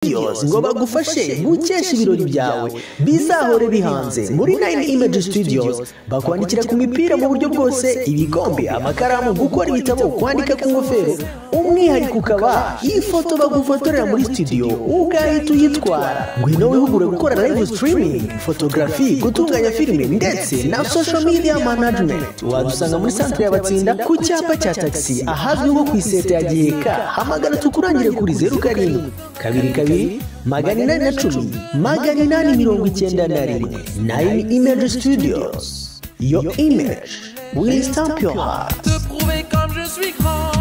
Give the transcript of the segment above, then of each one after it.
studios ngo bagufashe gukesha ibirori byawe bizahure bihanze muri nine image studios bakwandikira ku mipira mu buryo bwose ibikombe amakaramu gukora ibitabo kwandika ku ngofero umwihariko ukaba ifoto bagufotorera muri studio ugahita uyitwara ngwino wihugure gukora live streaming photography gutunganya filime ndetse na social media management wadusanga muri santere y'abatsinda ku cyapa cya taxi ahazwi nko ku iseta ya giheka hamagara tukurangire kuri zeru karindwi kabiri kabiri magana inani na cumi magana inani mirongo icyenda na rimwe nayini imeji studios yo imeji will stamp your heart Te prouver comme je suis grand.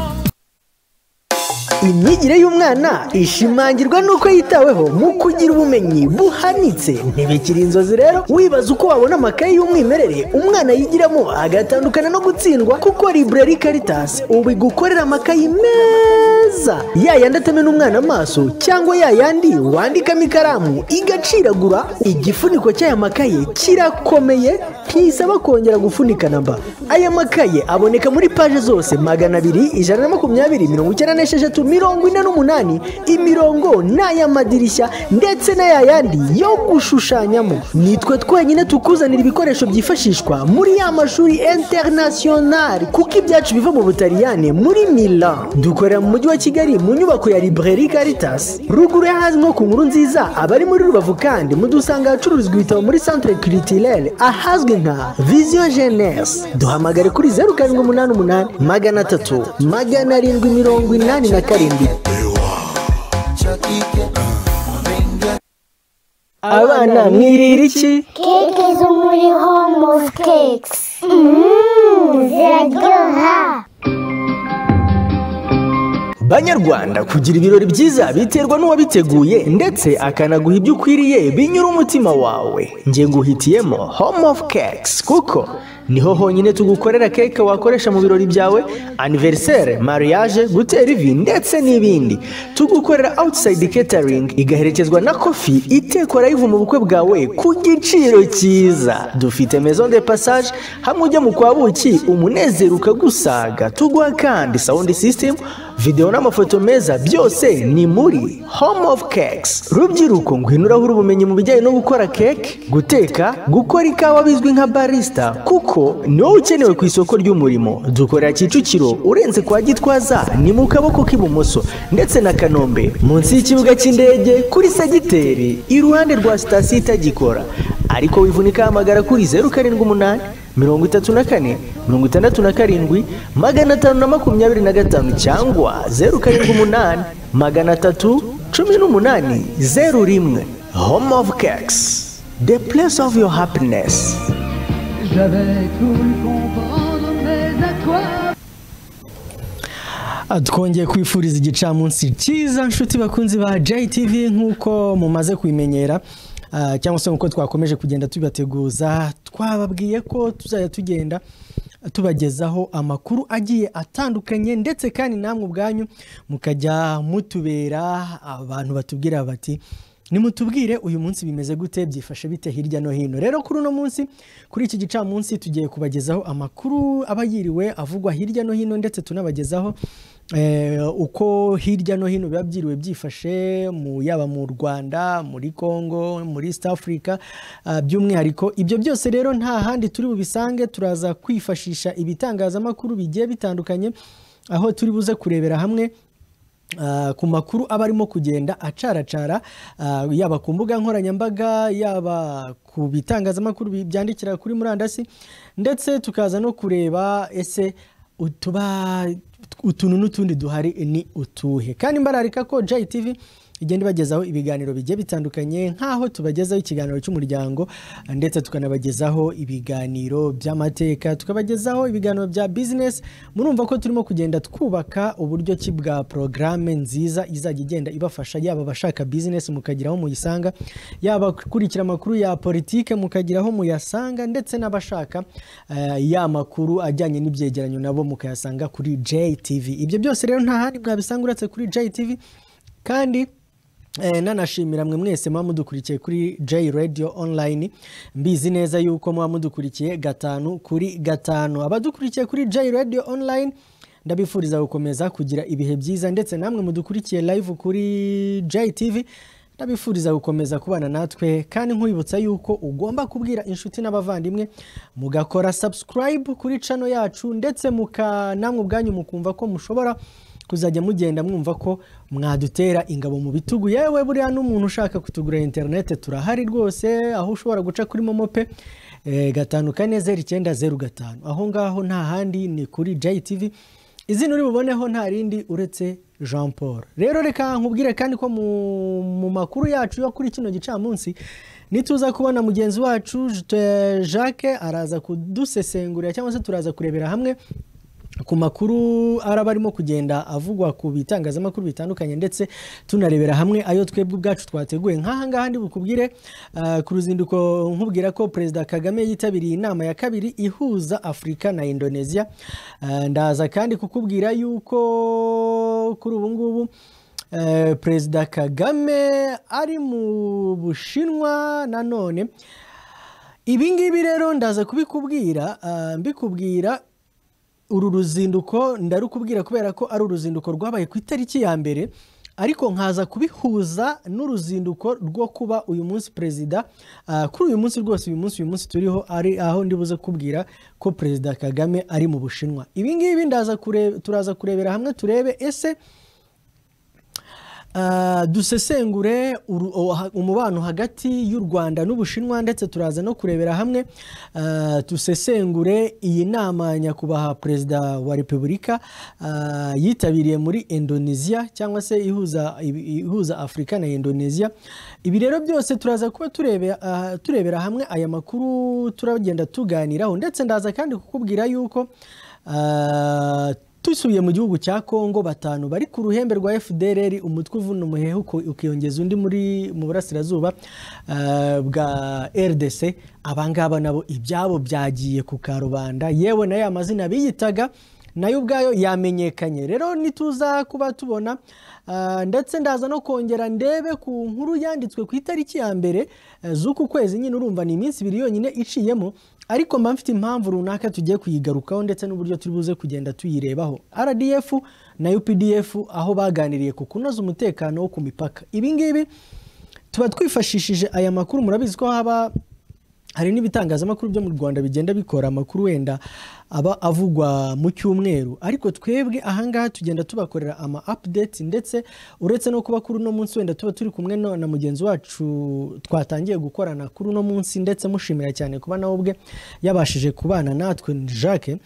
imyigire y'umwana ishimangirwa n'uko yitaweho mu kugira ubumenyi buhanitse ntibikiri inzozi rero wibaza uko wabona amakaye y'umwimerere umwana yigiramo agatandukana no gutsindwa kuko library caritas ubu igukorera amakayi meza ya yandi atamena umwana amaso cyangwa ya yandi wandikamo ikaramu igaciragura igifuniko cy'aya makaye kirakomeye ntisaba kongera gufunikana mba aya makaye aboneka muri paje zose magana abiri ijana na makumyabiri mirongo icyenda n'esheshatu mirongo ine n'umunani imirongo n'ay'amadirishya ndetse n'aya yandi yo gushushanyamo nitwe twenyine tukuzanira ibikoresho byifashishwa muri ya mashuri internationali kuko ibyacu biva mu butaliyane muri milan dukorera mu mujyi wa kigali mu nyubako ya library caritas ruguru y'ahazwi nko ku nkuru nziza abari muri rubavu kandi mudusanga ahacururizwa ibitabo muri centre culturelle ahazwi nka vision jeunesse duhamagare kuri zeru karindwi umunani umunani magana atatu magana arindwi mirongo inani na karindwi abana mwirira iki Keke zo muri Home of Cakes. Mmm, ziraryoha. banyarwanda kugira ibirori byiza biterwa n'uwabiteguye ndetse akanaguha ibyo ukwiriye binyura umutima wawe nge nguhitiyemo home of cakes kuko niho honyine tugukorera keke wakoresha mu birori byawe aniverisere mariage gutera ivi ndetse n'ibindi tugukorera outside catering igaherekezwa na kofi itekwa live mu bukwe bwawe ku giciro cyiza dufite maison de passage hamwe ujya mu kwa buki umunezero ukagusaga tuguha kandi sound system videwo n'amafoto meza byose ni muri home of cakes rubyiruko ngwino urahura ubumenyi mu bijyanye no gukora keke guteka gukora ikawa bizwi nka barista kuko ni wowe ukenewe ku isoko ry'umurimo dukorera kicukiro urenze kwa gitwaza ni mu kaboko k'ibumoso ndetse na kanombe munsi y'ikibuga cy'indege kuri segiteri iruhande rwa sitasiyo itagikora ariko wivunika hamagara kuri zeru karindwi umunani mirongo itatu na kane mirongo itandatu na karindwi magana atanu na makumyabiri na gatanu cyangwa zeru karindwi umunani magana atatu cumi n'umunani zeru rimwe home of cakes the place of your happiness J'avais cru comprendre, mais à quoi Ah, twongeye kwifuriza igicamunsi cyiza nshuti bakunzi ba JTV nk'uko mumaze kubimenyera ah, cyangwa se nk'uko twakomeje kugenda tubateguza twababwiye ko tuzajya tugenda tubagezaho amakuru agiye atandukanye ndetse kandi namwe ubwanyu mukajya mutubera abantu batubwira bati nimutubwire uyu munsi bimeze gute byifashe bite hirya no hino rero kuri uno munsi kuri iki gicamunsi tugiye kubagezaho amakuru aba yiriwe avugwa hirya no hino ndetse tunabagezaho eh, uko hirya no hino biba byiriwe byifashe mu yaba mu rwanda muri congo muri east africa ah, by'umwihariko ibyo byose rero nta handi turi bubisange turaza kwifashisha ibitangazamakuru bigiye bitandukanye aho turi buze kurebera hamwe Ah, ku makuru aba arimo kugenda acaracara ah, yaba ku mbuga nkoranyambaga yaba ku bitangazamakuru bi- byandikira kuri murandasi ndetse tukaza no kureba ese utuba utuntu n'utundi duhari ni utuhe kandi mbararika ko JTV igenda ibagezaho ibiganiro bigiye bitandukanye nk'aho tubagezaho ikiganiro cy'umuryango ndetse tukanabagezaho ibiganiro by'amateka tukabagezaho ibiganiro bya bizinesi murumva ko turimo kugenda twubaka uburyo ki bwa porogaramu nziza izajya igenda ibafasha yaba abashaka bizinesi mukagira aho muyisanga yaba abakurikira amakuru ya politike mukagira aho muyasanga ndetse n'abashaka eh, ya makuru ajyanye n'ibyegeranyo nabo mukayasanga kuri JTV ibyo byose rero nta handi mwabisanga uretse kuri JTV kandi eh, nanashimira mwe mwese muba mudukurikiye kuri J Radio Online mbizi neza yuko muba mudukurikiye gatanu kuri gatanu abadukurikiye kuri J Radio Online ndabifuriza gukomeza kugira ibihe byiza ndetse namwe mudukurikiye live kuri JTV ndabifuriza gukomeza kubana natwe kandi nkwibutsa yuko ugomba kubwira inshuti n'abavandimwe mugakora subscribe kuri cano yacu ndetse muka namwe ubwanyu mukumva ko mushobora kuzajya mugenda mwumva ko mwadutera ingabo mu bitugu yewe buriya n'umuntu ushaka kutugura interinete turahari rwose aho ushobora guca kuri momo pe eh, gatanu kane zeru icyenda zeru gatanu aho ngaho nta handi ni kuri jtv izina uri buboneho nta rindi uretse jean paul rero reka nkubwire kandi ko mu, mu makuru yacu yo kuri kino gicamunsi nituza kubona mugenzi wacu eh, jacques araza kudusesengurira cyangwa se turaza kurebera hamwe ku makuru araba arimo kugenda avugwa ku bitangazamakuru bitandukanye ndetse tunarebera hamwe ayo twebwe ubwacu twateguye nk'aha ngaha ndi bukubwire ah, ku ruzinduko nkubwira ko perezida kagame yitabiriye inama ya kabiri ihuza afurika na indonesia Ah, ndaza kandi kukubwira yuko kuri ubu ngubu eh, perezida kagame ari mu bushinwa nanone ibi ngibi rero ndaza kubikubwira ah, mbikubwira uru ruzinduko ndarukubwira kubera ko ari uruzinduko rwabaye ku itariki ya mbere ariko nkaza kubihuza n'uruzinduko rwo kuba uyu munsi perezida ah, kuri uyu munsi rwose uyu munsi uyu munsi turiho ari aho ndibuze kubwira ko perezida kagame ari mu bushinwa ibi ngibi ndaza kure- turaza kurebera hamwe turebe ese Ah, dusesengure uru- o- ha- umubano hagati y'u rwanda n'ubushinwa ndetse turaza no kurebera hamwe ah, dusesengure iyi nama nyakubahwa perezida wa repubulika ah, yitabiriye muri indonesia cyangwa se ihuza ibi- ihuza afurika na indonesia ibi rero byose turaza kuba turebe- ah, turebera hamwe aya makuru turagenda tuganiraho ndetse ndaza kandi kukubwira yuko ah, dusubiye mu gihugu cya kongo batanu bari ku ruhembe rwa fdrr umutwe uvuna umuhehe uko- ukiyongeza undi muri mu burasirazuba ah, bwa rdc abangaba nabo ibyabo byagiye ku karubanda yewe na ya mazina biyitaga nayo ubwayo yamenyekanye rero nituza kuba tubona ah, ndetse ndaza no kongera ndebe ku nkuru yanditswe ku itariki ya mbere eh, z'uku kwezi nyine urumva ni iminsi ibiri yonyine iciyemo ariko mba mfite impamvu runaka tugiye kuyigarukaho ndetse n'uburyo turi buze kugenda tuyirebaho rdf na updf aho baganiriye ku kunoza umutekano wo ku mipaka ibi ngibi tuba twifashishije aya makuru murabizi ko haba hari n'ibitangazamakuru byo mu rwanda bigenda bikora amakuru wenda aba avugwa mu cyumweru ariko twebwe ahangaha tugenda tubakorera ama updates ndetse uretse no kuba kuri uno munsi wenda tuba turi kumwe no- na mugenzi wacu twatangiye gukorana kuri uno munsi ndetse mushimira cyane kuba nawe ubwe yabashije kubana natwe jacques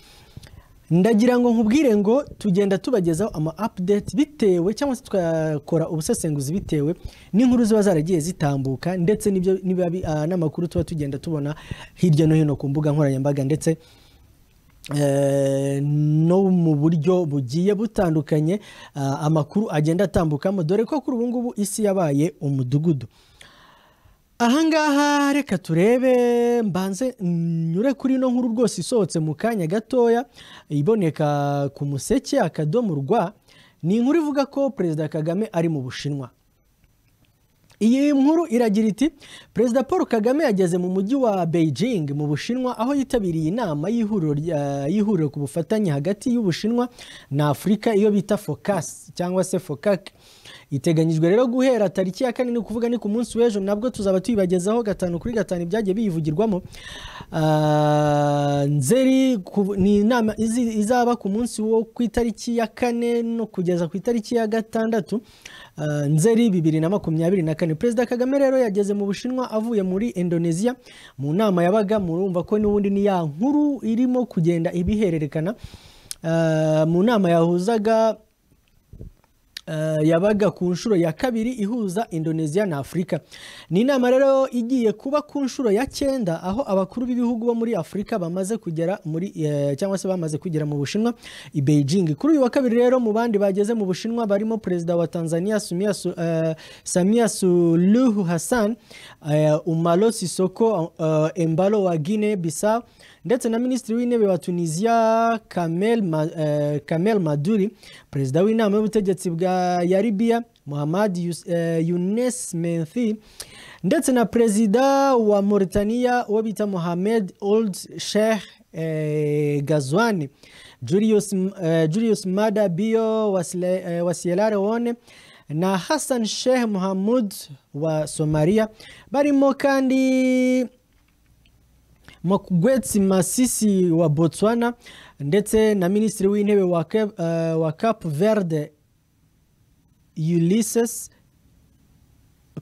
ndagira ngo nkubwire ngo tugenda tubagezaho ama update bitewe cyangwa se tugakora ubusesenguzi bitewe n'inkuru ziba zaragiye zitambuka ndetse n'ibyo niba bi- ah, n'amakuru tuba tugenda tubona hirya no hino ku mbuga nkoranyambaga ndetse eh, no mu buryo bugiye butandukanye ah, amakuru agenda atambukamo dore ko kuri ubu ngubu isi yabaye umudugudu ahangaha reka turebe mbanze nyure kuri ino nkuru rwose isohotse mu kanya gatoya iboneka ku museke akadomo rwa ni inkuru ivuga ko perezida kagame ari mu bushinwa iyi nkuru iragira iti perezida paul kagame yageze mu mujyi wa beijing mu bushinwa aho yitabiriye inama y'ihuriro rya- y'ihuriro ku bufatanye hagati y'ubushinwa na afurika iyo bita focus cyangwa se focac iteganyijwe rero guhera tariki ya kane ni ukuvuga ni ku munsi w'ejo nabwo tuzaba tuyibagezaho gatanu kuri gatanu ibyagiye biyivugirwamo Ah, nzeri ku- ni inama izi- izaba ku munsi wo ku itariki ya kane no kugeza ku itariki ya gatandatu Ah, nzeri bibiri na makumyabiri na kane perezida kagame rero yageze mu bushinwa avuye muri indonesia mu nama yabaga murumva ko n'ubundi ni ya nkuru irimo kugenda ibihererekana Ah, mu nama yahuzaga eh, yabaga ku nshuro ya kabiri ihuza indonesia na afurika ni inama rero igiye kuba ku nshuro ya cyenda aho abakuru b'ibihugu bo muri afurika bamaze kugera muri eh, cyangwa se bamaze kugera mu bushinwa i beijing kuri uyu wa kabiri rero mu bandi bageze mu bushinwa barimo perezida wa tanzania Sumia Su- eh, samia suluhu hassan eh, umaro sisoko eh, embalo wa guine bissau ndetse na minisitiri w'intebe wa tunisia kamel, Ma, eh, kamel maduri perezida w'inama y'ubutegetsi bwa ya libya muhammad Yus- eh, younes menthi ndetse na perezida wa mauritania uwo bita mohamed old sheikh eh, Gazwani Julius, M- eh, Julius Mada Bio wa, Sile- eh, wa Sierra Leone na Hassan Sheikh Mohamud wa Somalia barimo kandi Mokgweetsi Masisi wa Botswana ndetse na Minisitiri w'Intebe wa, Cap- eh, wa Cape Verde Ulysses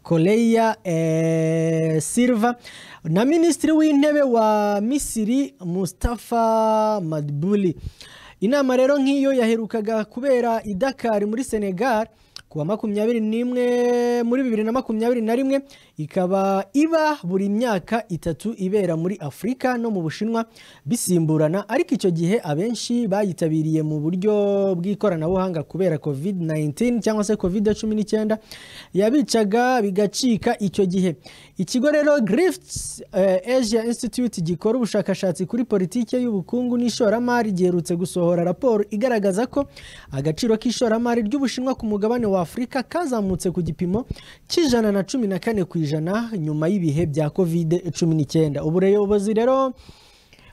Koleya eh, Silva na Minisitiri w'Intebe wa Misiri Mustafa Madbuli. Inama rero nk'iyo yaherukaga kubera i Dakar muri Senegal kuwa makumyabiri n'imwe muri bibiri na makumyabiri na rimwe ikaba iba buri myaka itatu ibera muri Afurika no mu Bushinwa bisimburana ariko icyo gihe abenshi bayitabiriye mu buryo bw'ikoranabuhanga kubera COVID-19 cyangwa se COVID-19 yabicaga bigacika icyo gihe ikigo rero Griffiths eh, Asia Institute gikora ubushakashatsi kuri politike y'ubukungu n'ishoramari giherutse gusohora raporo igaragaza ko agaciro k'ishoramari ry'Ubushinwa ku mugabane wa Afurika kazamutse ku gipimo cy'ijana na cumi na kane ku ijana nyuma y'ibihe bya covid cumi n'icyenda ubuyobozi rero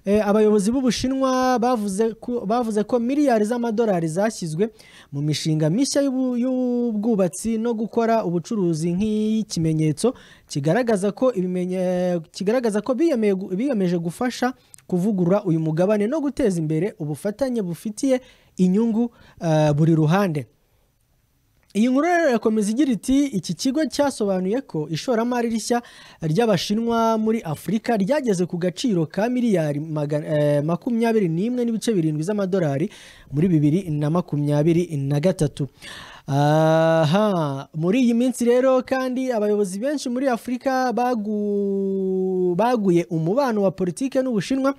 Eh, abayobozi b'ubushinwa bavuze ko, bavuze ko miliyari z'amadolari zashyizwe mu mishinga mishya y'ubu- y'ubwubatsi no gukora ubucuruzi nk'ikimenyetso kigaragaza ko ibimenye- kigaragaza ko biyemeye gu- biyemeje gufasha kuvugurura uyu mugabane no guteza imbere ubufatanye bufitiye inyungu eh, buri ruhande iyi nkuru rero irakomeza igira iti iki kigo cyasobanuye ko ishoramari rishya ry'abashinwa muri afurika ryageze ku gaciro ka miliyari maga- eh, makumyabiri n'imwe n'ibice birindwi z'amadolari muri bibiri na makumyabiri na gatatu aha muri iyi minsi rero kandi abayobozi benshi muri afurika bagu- baguye umubano wa politiki n'ubushinwa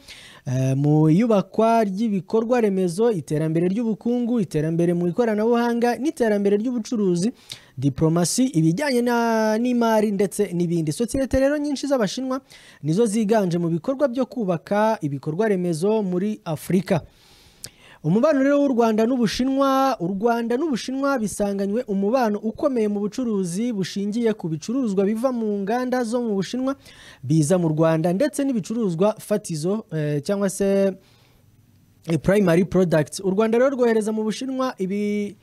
eh, mu iyubakwa ry'ibikorwa remezo iterambere ry'ubukungu iterambere mu ikoranabuhanga n'iterambere ry'ubucuruzi diplomasi ibijyanye na- n'imari ndetse n'ibindi sosiyete rero nyinshi z'abashinwa nizo ziganje mu bikorwa byo kubaka ibikorwa remezo muri afurika umubano rero w'u rwanda n'ubushinwa u rwanda n'ubushinwa bisanganywe umubano ukomeye mu bucuruzi bushingiye ku bicuruzwa biva mu nganda zo mu bushinwa biza mu rwanda ndetse n'ibicuruzwa fatizo eh, cyangwa se eh, primary products u rwanda rero rwohereza mu bushinwa ibi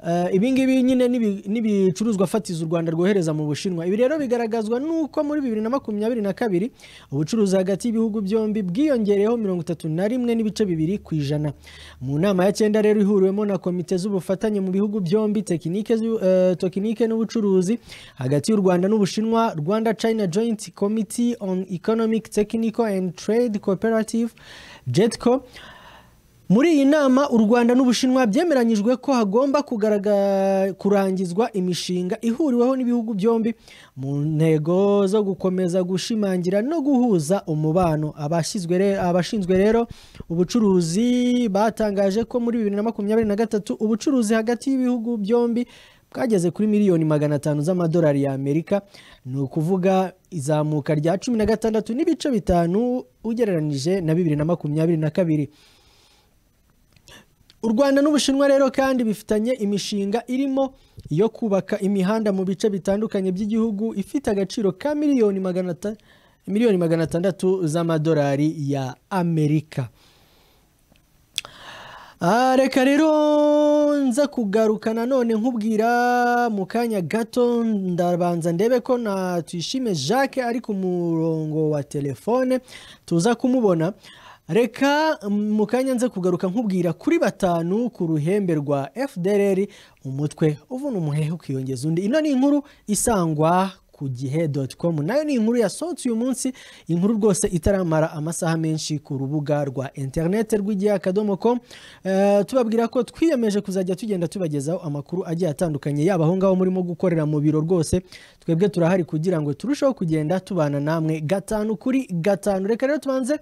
Eh, ibingibi nyine n'ibi- n'ibicuruzwa fatizo u rwanda rwohereza mu bushinwa ibi rero bigaragazwa n'uko muri bibiri na makumyabiri na kabiri ubucuruzi hagati y'ibihugu byombi bwiyongereyeho mirongo itatu na rimwe n'ibice bibiri ku ijana mu nama ya cyenda rero ihuriwemo na komite z'ubufatanye mu bihugu byombi tekinike z'u- eh, tekinike n'ubucuruzi hagati y'u rwanda n'ubushinwa rwanda china joint committee on economic technical and trade cooperative jetco muri iyi nama u Rwanda n'Ubushinwa byemeranyijwe ko hagomba kugaragara kurangizwa imishinga ihuriweho n'ibihugu byombi mu ntego zo gukomeza gushimangira no guhuza umubano abashyizwe re- abashinzwe rero ubucuruzi batangaje ko muri bibiri na makumyabiri na gatatu ubucuruzi hagati y'ibihugu byombi bwageze kuri miliyoni magana atanu z'amadolari y'Amerika ni ukuvuga izamuka rya cumi na gatandatu n'ibice bitanu ugereranyije na bibiri na makumyabiri na kabiri u rwanda n'ubushinwa rero kandi bifitanye imishinga irimo iyo kubaka imihanda mu bice bitandukanye by'igihugu ifite agaciro ka miliyoni magana ata- miliyoni magana atandatu z'amadolari ya amerika Ah, reka rero nza kugaruka nanone nkubwira mu kanya gato ndabanza ndebe ko na tuyishime jacques ari ku murongo wa telefone tuza kumubona reka mm, mu kanya nza kugaruka nkubwira kuri batanu ku ruhembe rwa fdr umutwe uvuna umuhehe ukiyongeza undi ino ni inkuru isangwa ku gihe com nayo ni inkuru yasohotse uyu munsi inkuru rwose itaramara amasaha menshi ku rubuga rwa interineti rw'igihe akadomo com Eh, tubabwira ko twiyemeje kuzajya tugenda tubagezaho amakuru agiye atandukanye yaba aho ngaho murimo gukorera mu biro rwose twebwe turahari kugira ngo turusheho kugenda tubana namwe gatanu kuri gatanu reka rero tubanze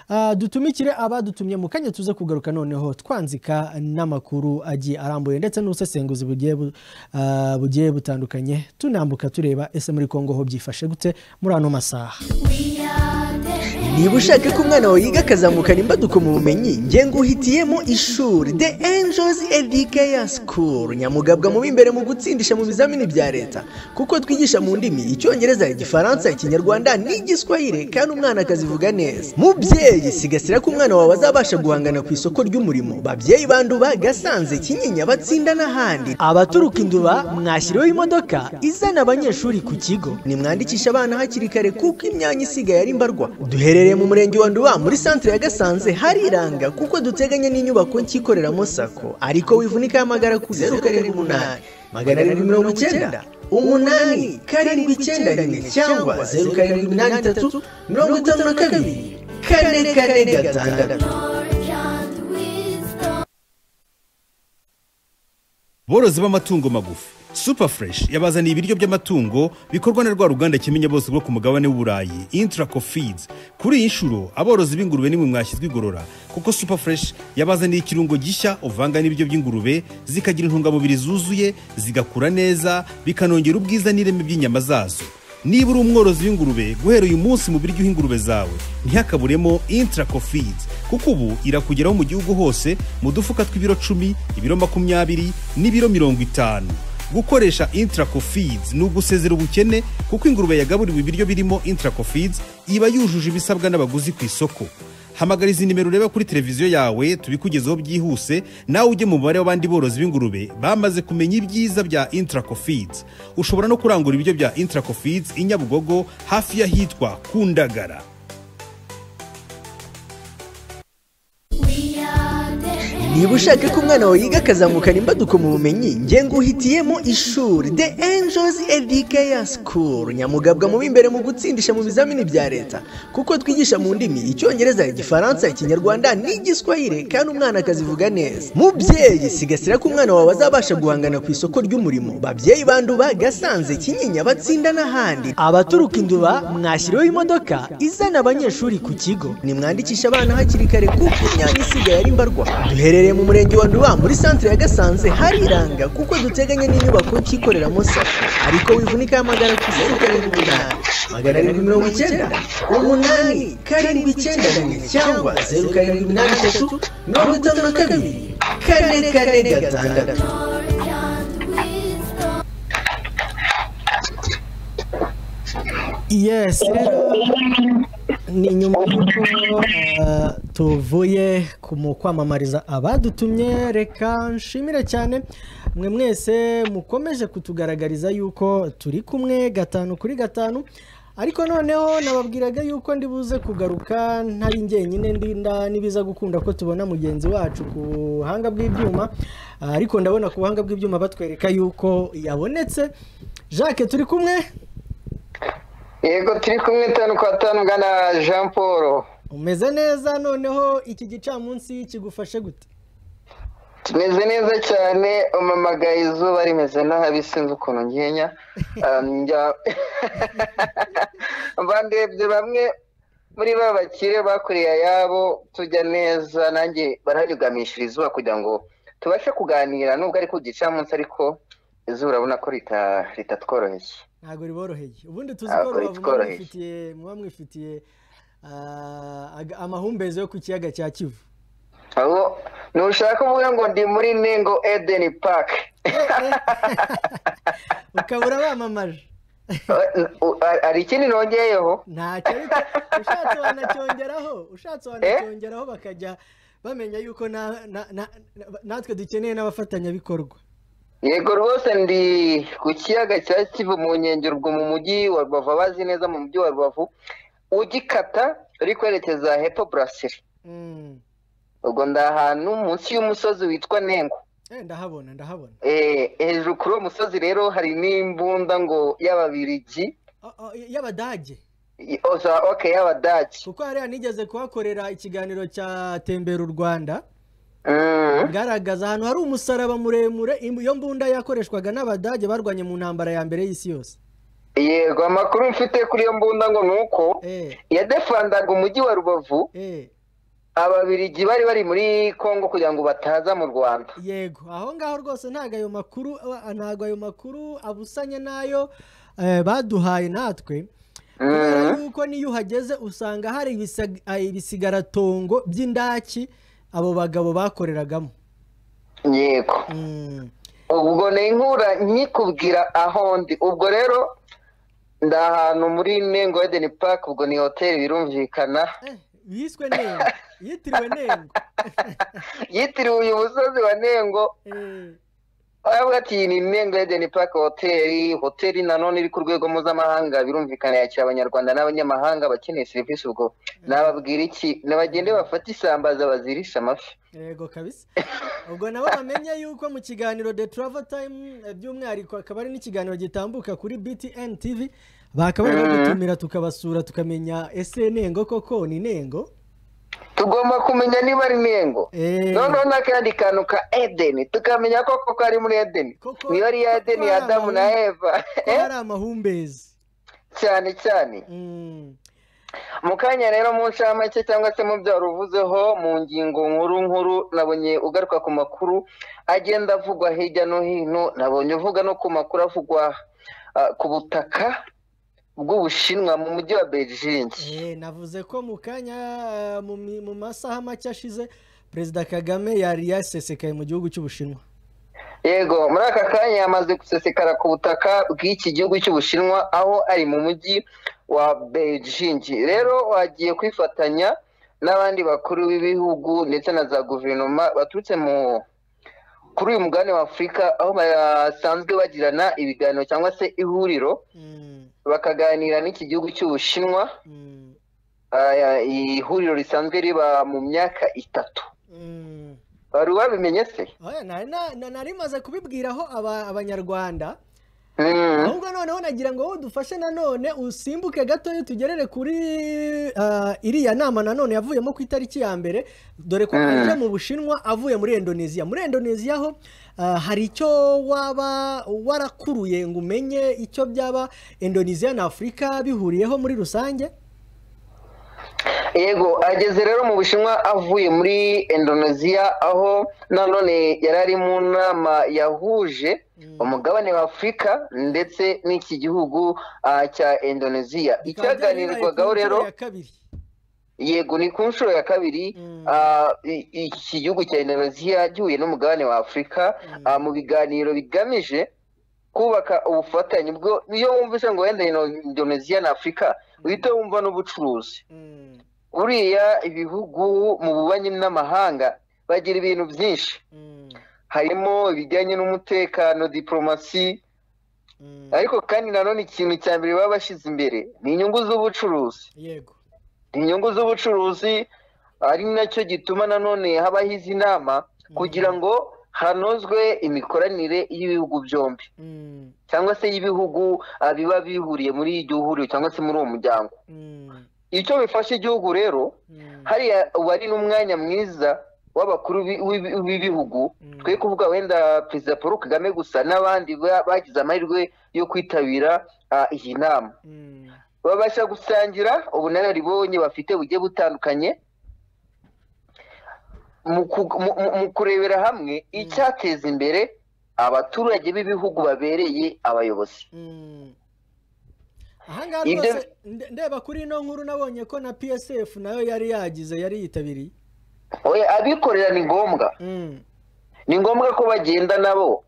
ah, dutumikire abadutumye mu kanya tuze kugaruka noneho twanzika n'amakuru agiye arambuye ndetse n'ubusesenguzi bugiye bu- ah, bugiye butandukanye tunambuka tureba ese muri kongo ho byifashe gute muri ano masaha We are the niba ushaka ko umwana wawe yiga akazamukana imbaduko mu bumenyi nge nguhitiyemo ishuri the angels educator school nyamugabwa mu b'imbere mu gutsindisha mu bizamini bya leta kuko twigisha mu ndimi icyongereza igifaransa ikinyarwanda n'igiswahili kandi umwana akazivuga neza mubyeyi sigasira ko umwana wawe azabasha guhangana ku isoko ry'umurimo babyeyi banduba gasanze kinyinya batsinda n'ahandi abaturuka induba mwashyiriweho imodoka izana abanyeshuri ku kigo nimwandikishe abana hakiri kare kuko imyanya isigaye ari mbarwa duherereye mu murenge wa nduba muri santere ya gasanze hariranga kuko duteganya n'inyubako nshyikoreramo sako ariko wivunika hamagara ku zeru karindwi umunani magana arindwi mirongo icyenda umunani karindwi icyenda rimwe cyangwa zeru karindwi iminani itatu mirongo itanu na kabiri kane kane gatandatu borozi b'amatungo magufi super fresh yabazaniye ibiryo by'amatungo bikorwa na rwa ruganda kimenya bose rwo ku mugabane w'uburayi intraco feeds kuri iyi nshuro aborozi b'ingurube nimwe mwashyizwe igorora kuko super fresh yabazaniye ikirungo gishya uvanga n'ibiryo by'ingurube zikagira intungamubiri zuzuye zigakura neza bikanongera ubwiza n'ireme by'inyama zazo niba uri umworozi w'ingurube guhera uyu munsi mu biryo ingurube zawe ntihakaburemo intraco feeds kuko ubu irakugeraho mu gihugu hose mu dufuka tw'ibiro cumi ibiro makumyabiri n'ibiro mirongo itanu gukoresha intraco feeds ni ugusezera ubukene kuko ingurube yagaburiwe ibiryo birimo intraco feeds iba yujuje ibisabwa n'abaguzi ku isoko hamagara izi nimero ureba kuri televiziyo yawe tubikugezeho byihuse nawe ujye mu mubare w'abandi borozi b'ingurube bamaze kumenya ibyiza bya intraco feeds ushobora no kurangura ibiryo bya intraco feeds i nyabugogo hafi y'ahitwa kundagara niba ushaka ko umwana wawe yiga akazamukana imbaduko mu bumenyi nge nguhitiyemo ishuri the angels educator school nyamugabwa mu b'imbere mu gutsindisha mu bizamini bya leta kuko twigisha mu ndimi icyongereza igifaransa ikinyarwanda n'igiswahili kandi umwana akazivuga neza mubyeyi sigasira ko umwana wawe azabasha guhangana ku isoko ry'umurimo babyeyi banduba gasanze kinyinya batsinda n'ahandi abaturuka induba mwashyiriweho imodoka izana abanyeshuri ku kigo nimwandikishe abana hakiri kare kuko imyanya isigaye ari mbarwa duherereye mu murenge wa nduba muri santere ya gasanze hariranga kuko duteganya n'inyubako nshyikoreramo sako ariko wivunika hamagara ku zeru karindwi umunani magana arindwi mirongo icyenda umunani karindwi icyenda rimwe cyangwa zeru karindwi iminani itatu mirongo itanu na kabiri kane kane gatandatu yes rero ni nyuma y'uko eh, tuvuye ku mu kwamamariza abadutumye reka nshimire cyane mwe mwese mukomeje kutugaragariza yuko turi kumwe gatanu kuri gatanu ariko noneho nababwiraga yuko ndi buze kugaruka ntari njyenyine ndinda n'ibiza gukunda ko tubona mugenzi wacu ku buhanga bw'ibyuma Ah, ariko ndabona ku buhanga bw'ibyuma batwereka yuko yabonetse jacques turi kumwe yego turi kumwe tanu kwa tanu gana jean paul umeze neza noneho iki gicamunsi kigufashe gute tumeze neza cyane umamagaye izuba rimeze nabi sinzi ukuntu ngenya Ah, njya- bandebye bamwe muri ba bakire bakoreye ayabo tujya neza nanjye baranyugamishira izuba kugira ngo tubashe kuganira nubwo ari ku gicamunsi ariko izuba urabona ko rita- ritatworoheye ntabwo riboroheye ubundi tuzi ko Ntabwo rubavu muba bitworoheye. mwifitiye muba mwifitiye ah, aga- amahumbezi yo ku kiyaga cya kivu abo ntushaka kuvuga ngo ndi muri ningo edeni paki ukaba urabamamaje U- a- hari ikindi nongeyeho ntacyo ariko ushatse wanacyongeraho ushatse wanacyongeraho bakajya bamenya yuko na- na- na- na- natwe dukeneye n'abafatanyabikorwa yego rwose ndi ku kiyaga cya kivu mu nkengero ubwo mu mujyi wa rubavu abazi neza mu mujyi wa rubavu ugikata uri kwerekeza hepfo burasiri Mm. ubwo ndi ahantu munsi y'umusozi witwa nengo Eh, ndahabona ndahabona Eh, hejuru kuri uwo musozi rero hari n'imbunda ngo y'ababirigi Oh, oh, y'abadage I- oza oke y'abadagi kuko hariya nigeze kuhakorera ikiganiro cya tembera u rwanda Mm. ngaragaza ahantu hari umusaraba muremure im- iyo mbunda yakoreshwaga n'abadage barwanye mu ntambara ya mbere y'isi yose yego amakuru mfite kuri iyo mbunda ngo ni uko eh yadefandaga umujyi wa rubavu eh ababirigi bari bari muri kongo kugira ngo bataza mu rwanda yego aho ngaho rwose ntabwo ayo makuru ntabwo ayo makuru abusanye n'ayo eh, baduhaye natwe kubera yuko n'iyo uhageze usanga hari ibisag- ah, ibisigaratongo by'indaki abo bagabo bakoreragamo yego Mm. ubwo ni inkura nkikubwira aho ndi ubwo rero ndi ahantu muri nengo edeni paki ubwo ni hoteli birumvikana Eh, yiswe nengo yitiriwe nengo yitiriwe uyu musozi wa nengo Eh, aravuga ati iyi ni nengo edeni paki hoteli hoteli nanone iri ku rwego mpuzamahanga birumvikana yakira abanyarwanda n'abanyamahanga bakeneye serivisi ubwo nababwira iki nabagende bafate isambaza bazirisha amafi yego kabisa ubwo nabo bamenye yuko mu kiganiro the travel time eh, by'umwihariko akaba ari n'ikiganiro gitambuka kuri btn tv bakaba bari badutumira tukabasura tukamenya ese nengo koko ni nengo tugomba kumenya niba ari nengo Eh, noneho n'akandi kantu ka edeni tukamenya ko koko ari muri edeni Koko- niyo ari iya edeni ya koko adamu na ari- eva ko hari amahumbezi cyane cyane Mm. mu kanya rero mu ncamake cyangwa se mu byo uvuzeho mu ngingo nkuru nkuru nabonye ugaruka ku makuru agenda avugwa hirya no hino nabonye uvuga no ku makuru avugwa ah, ku butaka bw'ubushinwa mu mujyi wa beijing Eh, navuze ko mu kanya eh, mu mi- mu masaha make ashize perezida kagame yari yasesekaye mu gihugu cy'ubushinwa yego muri aka kanya yamaze gusesekara ku butaka bw'iki gihugu cy'ubushinwa aho ari mu mujyi wa beijing rero wagiye kwifatanya n'abandi bakuru b'ibihugu ndetse na za guverinoma baturutse mu kuri uyu mugabane wa afurika aho basanzwe bagirana ibiganiro cyangwa se ihuriro Mm, bakaganira n'iki gihugu cy'ubushinwa mm, Ah, ihuriro risanzwe riba mu myaka itatu mm. wari wabimenye se Oya, nari na- na- nari maze kubibwiraho aba- abanyarwanda Mm. ahubwo noneho nagira ngo wowe udufashe nanone usimbuke gatoya tugerere kuri ah, iriya nama nanone yavuyemo ku itariki ya mbere dore ko aje mu bushinwa avuye muri indonesia muri indonesia ho ah, hari icyo waba warakuruye ngo umenye icyo byaba indonesia na afurika bihuriyeho muri rusange yego ageze rero mu bushinwa avuye muri indonesia aho nanone yari ari mu nama yahuje umugabane wa afurika ndetse n'iki gihugu ah, cya indonesia Bikaba byari icyaganirirwagaho bibaye ku rero nshuro ya kabiri yego ni ku nshuro ya kabiri ah, i- iki gihugu cya indonesia gihuye n'umugabane wa afurika ah, mu biganiro bigamije kubaka ubufatanye bwo iyo wumvise ngo wenda indonesia na afurika uhita wumva n'ubucuruzi Mm, buriya ibihugu mu bubanyi n'amahanga bagira ibintu byinshi mm, harimo ibijyanye n'umutekano diporomasi mm. ariko kandi nanone ikintu cya mbere baba bashyize imbere ni inyungu z'ubucuruzi yego ni inyungu z'ubucuruzi ari nacyo gituma nanone habaho izi nama kugira ngo hanozwe imikoranire y'ibihugu byombi Mm, cyangwa se y'ibihugu ah, biba bihuriye muri iryo huriro cyangwa se muri uwo muryango mm, icyo bifasha igihugu rero mm, hariya uba ari n'umwanya mwiza w'abakuru bi- w'ibi- b'ibihugu Mm. twe kuvuga wenda perezida paul kagame gusa n'abandi ba- bagize amahirwe yo kwitabira ah, iyi nama mm. babasha gusangira ubunararibonye bafite bugiye butandukanye mu ku- mu- mu- mu kurebera hamwe icyateza imbere abaturage b'ibihugu babereye abayobozi Mm. ahangaha Ibyo- rwose nde- ndeba kuri ino nkuru nabonye ko na psf nayo yari yagize yari yitabiriye Oya, abikorera ni ngombwa Mm, ni ngombwa ko bagenda nabo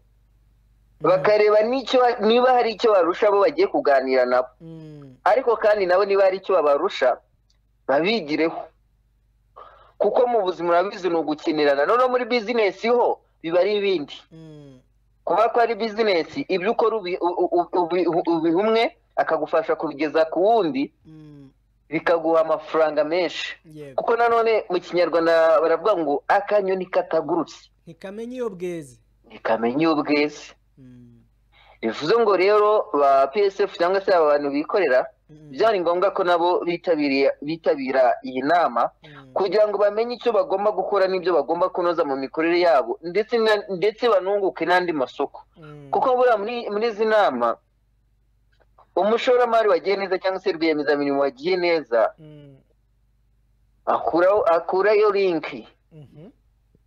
bakareba n'icyo niba hari icyo barusha abo bagiye kuganira nabo mm, ariko kandi nabo niba hari icyo babarusha babigireho kuko mu buzima urabizi ni ugukinirana noneho muri bizinesi ho biba ari ibindi mm, kuba ko ari bizinesi ibyo ukora ubi- u- u- ubi- u- ubiha umwe akagufasha kubigeza ku wundi mm, bikaguha amafaranga menshi yego kuko nanone mu kinyarwanda baravuga ngo akanyoni katagurutse ntikamenya iyo bweze ntikamenya iyo bweze Mm, bivuze ngo rero ba psf cyangwa se aba bantu bikorera Mm. byari ngombwa ko nabo bitabiriye bitabira iyi nama mm, kugira ngo bamenye icyo bagomba gukora n'ibyo bagomba kunoza mu mikorere yabo ndetse na- ndetse banunguke n'andi masoko mm, kuko buriya muri muri izi nama umushoramari wagiye neza cyangwa se rwiyemezamirimo wagiye neza mm, akuraho akurayo linki mhm,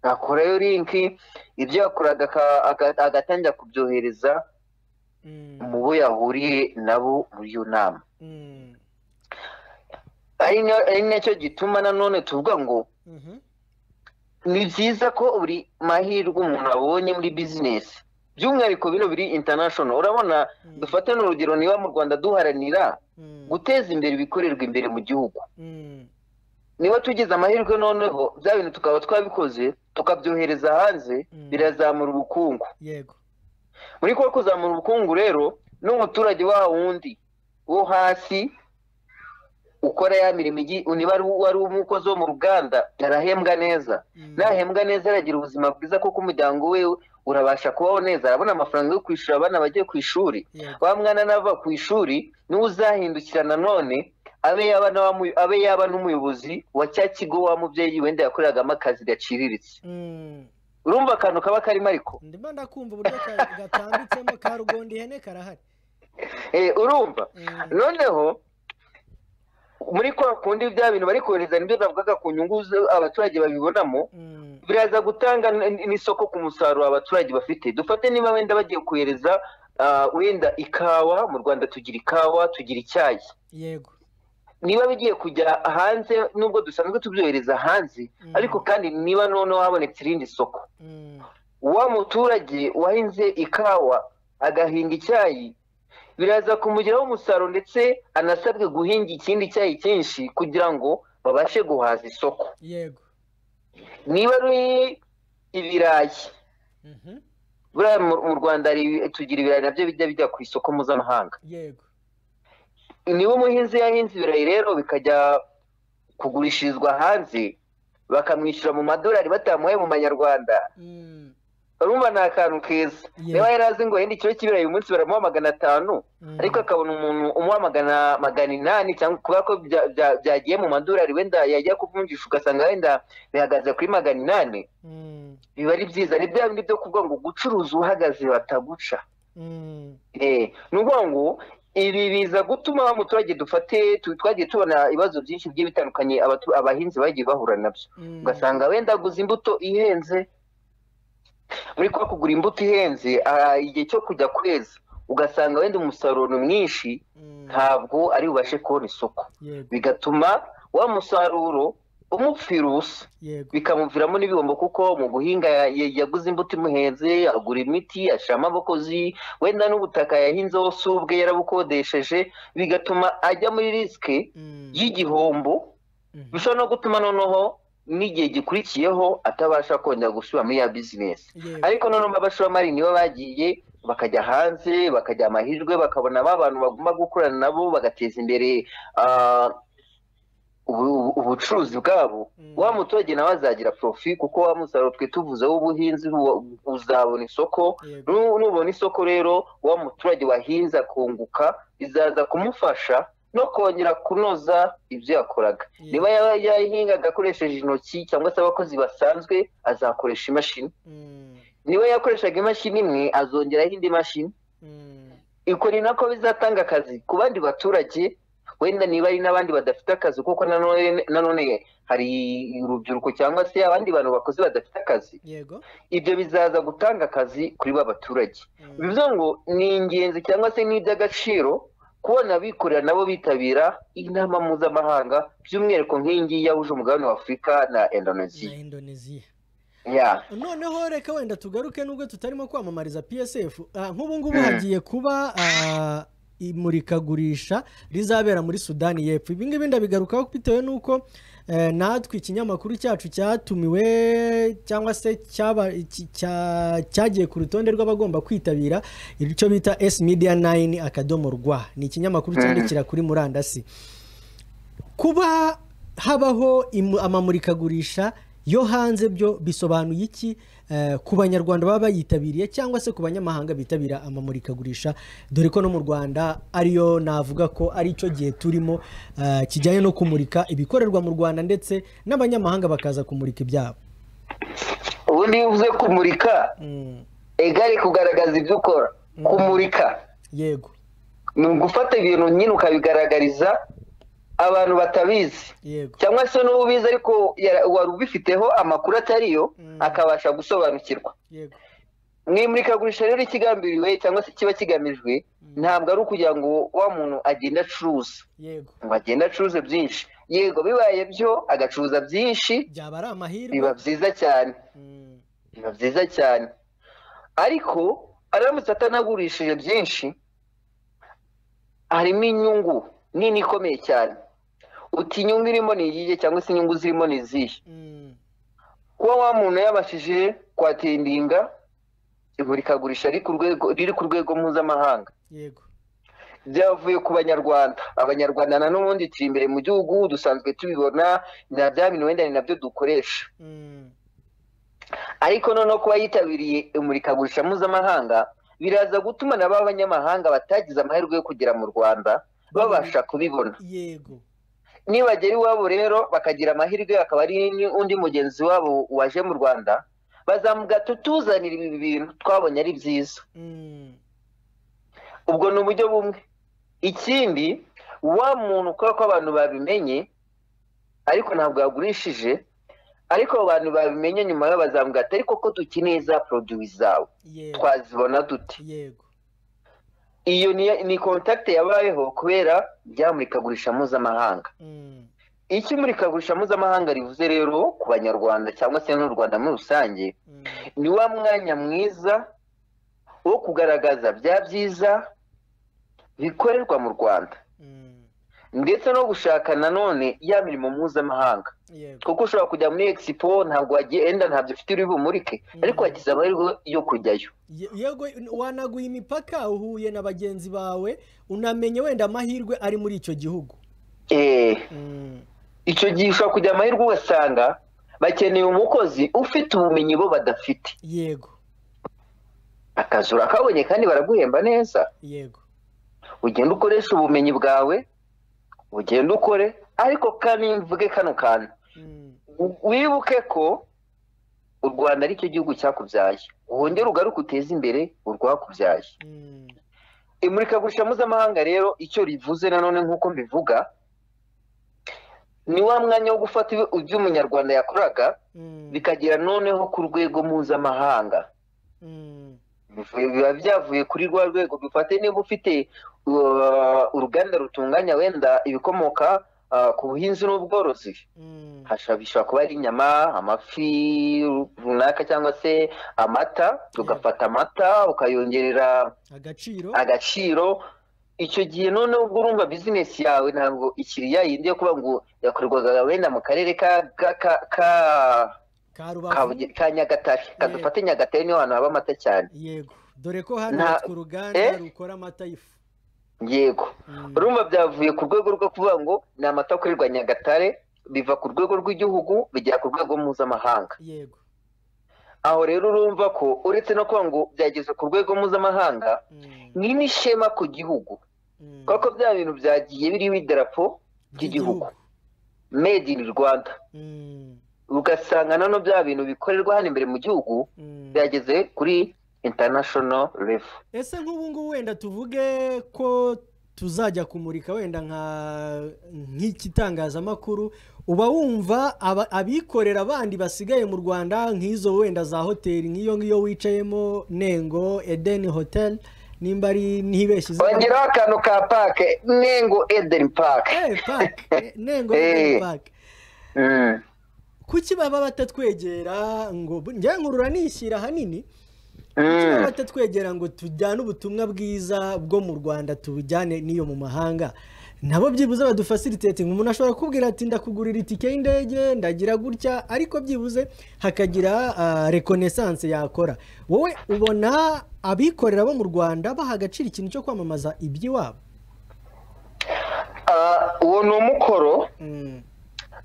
akurayo linki ibyo yakoraga aka- aka- agatangira kubyohereza mm, mu bo yahuriye nabo muri iyo nama mm, ari na- ari nacyo gituma nanone tuvuga ngo Mhm. ni byiza ko buri mahirwe umuntu abonye muri bizinesi by'umwihariko bino biri international urabona dufate n'urugero niba mu rwanda duharanira Mm. guteza imbere ibikorerwa imbere mu gihugu Mm. niba tugize amahirwe noneho bya bintu tukaba twabikoze tukabyohereza hanze Mm. birazamura ubukungu yego muri ko kuzamura ubukungu rero n'umuturage wa wundi wo hasi ukora ya mirimo igi- niba ari uwo- wari umukozi wo mu ruganda arahembwa neza nahembwa neza aragira ubuzima bwiza kuko umuryango we urabasha kubaho neza arabona amafaranga yo kwishyura abana bagiye ku ishuri yego wa mwana nava ku ishuri niwe uzahindukira nanone abe yaba n'abamu- abe yaba n'umuyobozi wa cya kigo wa mubyeyi wenda yakoreragamo akazi gaciriritse Mm. urumva akantu kaba karimo ariko ndimo ndakumva uburyo ka- gatambitsemo ka rugondo ihene karahari Eh, urumva Mm. noneho muri kwa kundi bya bintu bari kohereza nibyo navugaga ku nyungu zo- abaturage babibonamo Mm. biraza gutanga n- n'isoko ku musaruro abaturage bafite dufate niba wenda bagiye kohereza ah, wenda ikawa mu rwanda tugira ikawa tugira icyayi yego niba bigiye kujya hanze nubwo dusanzwe tubyohereza hanze Mm. ariko kandi niba noneho habonetse irindi soko Mm. wa muturage wahinze ikawa agahinga icyayi biraza kumugiraho umusaruro ndetse anasabwe guhinga ikindi cyayi cyinshi kugira ngo babashe guhaza isoko yego niba ari ibirayi Mhm. buriya mu mu rwanda hari- tugira ibirayi nabyo bijya bijya ku isoko mpuzamahanga yego niba umuhinzi yahinze ibirayi rero bikajya kugurishirizwa hanze bakamwishyura mu madolari batamuhaye mu manyarwanda Mm. urumva ni akantu keza Yeah. niba yari azi ngo yenda ikiro cy'ibirayi uyu munsi baramuha magana atanu Mm. ariko akabona umuntu umuha magana magana inani cyangwa kubera ko bya- bya- byagiye mu madolari wenda yajya kuvunjisha ugasanga wenda bihagaze kuri magana inani Mm. biba ari byiza ni bya bindi byo kuvuga ngo gucuruza uhagaze bataguca Mm. Eh, ni ukuvuga ngo ibi biza gutuma wa muturage dufate tu- twagiye tubona ibibazo byinshi bigiye bitandukanye abatu- abahinzi bagiye bahura nabyo Mm. ugasanga wenda aguze imbuto ihenze muri kwa kugura imbuto ihenze ah, igihe cyo kujya kweza ugasanga wenda umusaruro ni mwinshi Mm. ntabwo ari bubashe kubona isoko yego bigatuma wa musaruro umupfira ubusa yego bikamuviramo n'ibihombo kuko mu guhinga ya- ya- yaguze imbuto imuhenze agura imiti ashiramo abakozi wenda n'ubutaka yahinzeho si ubwe yarabukodesheje bigatuma ajya muri risike Mm. y'igihombo Mhm. bishobora no gutuma noneho n'igihe gikurikiyeho atabasha kongera gusubira muri ya bizinesi yego ariko noneho abashoramari nibo bagiye bakajya hanze bakajya amahirwe bakabona ba bantu bagomba gukorana nabo bagateza imbere ah, ubu- ubucuruzi bwabo Mm. wa muturage nawe azagira profi kuko wa musaruro twe tuvuze w'ubuhinzi wo- uzabona isoko yego Nu- nubona isoko rero wa muturage wahinze akunguka bizaza kumufasha no kongera kunoza ibyo yakoraga Yeah. niba yaba yahingaga akoresheje intoki cyangwa se abakozi basanzwe azakoresha imashini Mm. niba yakoreshaga imashini imwe azongeraho indi mashini Mm. iko ni nako bizatanga akazi ku bandi baturage wenda niba ari n'abandi badafite akazi kuko nanone nanone hari urubyiruko cyangwa se abandi bantu bakozi badafite akazi yego ibyo bizaza gutanga akazi kuri ba baturage Mm. bivuze ngo ni ingenzi cyangwa se ni iby'agaciro kubona abikorera nabo bitabira inama mpuzamahanga by'umwihariko nk'iyi ngiyi yahuje umugabane wa afurika na na indonesia indoneziya yeah. noneho reka wenda tugaruke nubwo tutarimo kwamamariza psf Ah, nk'ubu ngubu hagiye kuba ah, imurikagurisha rizabera muri sudani y'epfo ibi ngibi ndabigarukaho bitewe n'uko eh, natwe ikinyamakuru cyacu cyatumiwe cyangwa se cyaba- iki- cya- cyagiye ku rutonde rw'abagomba kwitabira icyo bita s media 9 akadomo rwa ni ikinyamakuru cyandikira kuri murandasi kuba habaho imu- amamurikagurisha yo hanze byo bisobanuye iki eh, ku banyarwanda baba bayitabiriye cyangwa se ku banyamahanga bitabira amamurikagurisha dore ko no mu rwanda ariyo navuga ko ari cyo gihe turimo eh, kijyanye no kumurika ibikorerwa mu rwanda ndetse n'abanyamahanga bakaza kumurika ibyabo ubundi iyo uvuze kumurika Mm, egari kugaragaza ibyo ukora kumurika yego ni ugufata ibintu nyine ukabigaragariza abantu batabizi yego cyangwa se n'ubu ubizi ariko yara- wari ubifiteho amakuru atariyo akabasha gusobanukirwa yego mu imurikagurisha rero ikigambiriwe cyangwa se kiba kigamijwe ntabwo ari ukugira ngo wa muntu agende acuruza yego ngo agende acuruze byinshi yego bibaye byo agacuruza byinshi byaba ari amahirwe biba byiza cyane Mm, biba byiza cyane ariko aramutse atanagurishije byinshi harimo inyungu nini ikomeye cyane uti inyungu irimo ni iyihe cyangwa se inyungu zirimo ni izihe mm, kuba wa muntu yabashije kwatindinga imurikagurisha riri ku rwego- riri ku rwego mpuzamahanga yego byavuye ku banyarwanda abanyarwanda na n'ubundi turi imbere mu gihugu dusanzwe tubibona na bya bintu wenda ni nabyo dukoresha Mm, ariko noneho kuba yitabiriye imurikagurisha mpuzamahanga biraza gutuma na ba banyamahanga batagize amahirwe yo kugera mu rwanda babasha kubibona yego nibagera iwabo rero bakagira amahirwe akaba ari n'undi mugenzi wabo waje mu rwanda bazamuga tutuzanira ibi bintu twabonye ari byiza Mm, ubwo ni uburyo bumwe ikindi wa muntu kubera ko abantu babimenye ariko ntabwo yagurishije ariko abo bantu babimenye nyuma yo bazamuga ati ariko ko dukeneye za poroduwi zawe yego twazibona dute yego iyo ni- ni kontakite yabayeho kubera rya murikagurisha mpuzamahanga Mm, icyo imurikagurisha mpuzamahanga rivuze rero ku banyarwanda cyangwa se n'u rwanda muri rusange mm, ni wa mwanya mwiza wo kugaragaza bya byiza bikorerwa mu rwanda mm, ndetse no gushaka nanone ya mirimo mpuzamahanga yego kuko ushobora kujya muri egisipo ntabwo wagenda ntabyo ufite uri bumurike ariko wagize amahirwe yo kujyayo Ye- yego wanaguye imipaka uhuye na bagenzi bawe unamenye wenda amahirwe ari muri icyo gihugu eee Mm, icyo gihe ushobora kujya amahirwe ugasanga bakeneye umukozi ufite ubumenyi bo badafite yego akazi urakabonye kandi baraguhemba neza yego ugenda ukoresha ubumenyi bwawe ugenda ukore ariko kandi mvuge kano kantu Mm, u- wibuke ko u rwanda ari cyo gihugu cyakubyaye wongere ugaruke uteze imbere urwakubyaye mm, imurikagurisha mpuzamahanga rero icyo rivuze nanone nk'uko mbivuga ni wa mwanya wo gufata ibyo- ibyo umunyarwanda yakoraga mm, bikagera noneho ku rwego mpuzamahanga mm, Bivuye- biba byavuye kuri rwa rwego dufate niba ufite uh, uruganda rutunganya wenda ibikomoka uh, ku buhinzi n'ubworozi mm, hashobora bishobora kuba ari inyama amafi runaka cyangwa se amata ugafata amata ukayongerera agaciro agaciro icyo gihe noneho ubwo urumva bizinesi yawe ntabwo ikiriya yindi yo kuba ngo yakorerwaga wenda mu karere ka ka- ka ka ka ka- rubavu ka Nyagatare kadufate Nyagatare niho hantu haba amata cyane yego dore ko hano Nta- hatwa uruganda Eh? rukora amata y'ifu yego Mm, urumva byavuye ku rwego rwo kuvuga ngo ni amata akorerwa Nyagatare biva ku rwego rw'igihugu bigera ku rwego mpuzamahanga yego aho rero urumva ko uretse no kuvuga ngo byageze ku rwego mpuzamahanga Mm, ni n'ishema ku gihugu mm, kuko bya bintu byagiye biriho idarapo ry'igihugu made in Rwanda Mm, ugasanga nano bya bintu bikorerwa hano imbere mu gihugu mm. byageze kuri international level ese nk'ubu ngubu wenda tuvuge ko tuzajya kumurika wenda nka nk'ikitangazamakuru uba wumva aba- abikorera abandi basigaye mu rwanda nk'izo wenda za hoteli nk'iyo ngiyo wicayemo nengo edeni hoteli nimba ari ntibeshye ongeraho akantu ka pake nengo eden park Eh, park. Eh, nengo Eh. edeni pake Mm. kuki baba batatwegera ngo njye nkurura nishyira ahanini Kuki baba Mm. batatwegera ngo tujyane ubutumwa bwiza bwo mu rwanda tubujyane n'iyo mu mahanga nabo byibuze badufasiritetinga umuntu ashobora kubwira ati ndakugurira itike y'indege ndagira gutya ariko byibuze hakagira ah, reconnaissance yakora wowe ubona abikorera bo mu rwanda baha agaciro ikintu cyo kwamamaza iby'iwabo Ah, uwo ni umukoro Mm,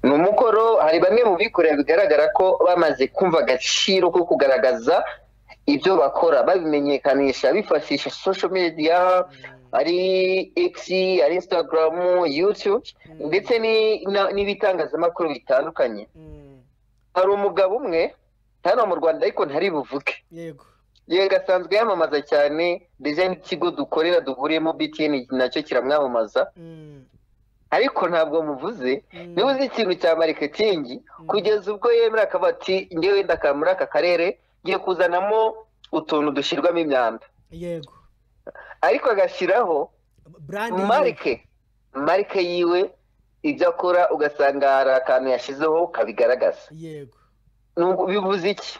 ni umukoro hari bamwe mu bikorera bigaragara ko bamaze kumva agaciro ko kugaragaza ibyo bakora babimenyekanisha bifashisha social media ari x ari instagram youtube ndetse ni- na- n'ibitangazamakuru bitandukanye mm, hari umugabo umwe hano mu rwanda ariko ntari buvuke yego yego asanzwe yamamaza cyane ndetse n'ikigo dukorera duhuriyemo btn nacyo kiramwamamaza Mm, ariko ntabwo muvuze mm, niba uzi ikintu cya mariketingi kugeza ubwo yemera akaba ati ngewe ndaka muri aka karere ngiye kuzanamo utuntu dushyirwamo imyanda yego ariko agashyiraho brand marike marike yiwe ibyo akora ugasanga hari akantu yashyizeho kabigaragaza yego Nuko bivuze iki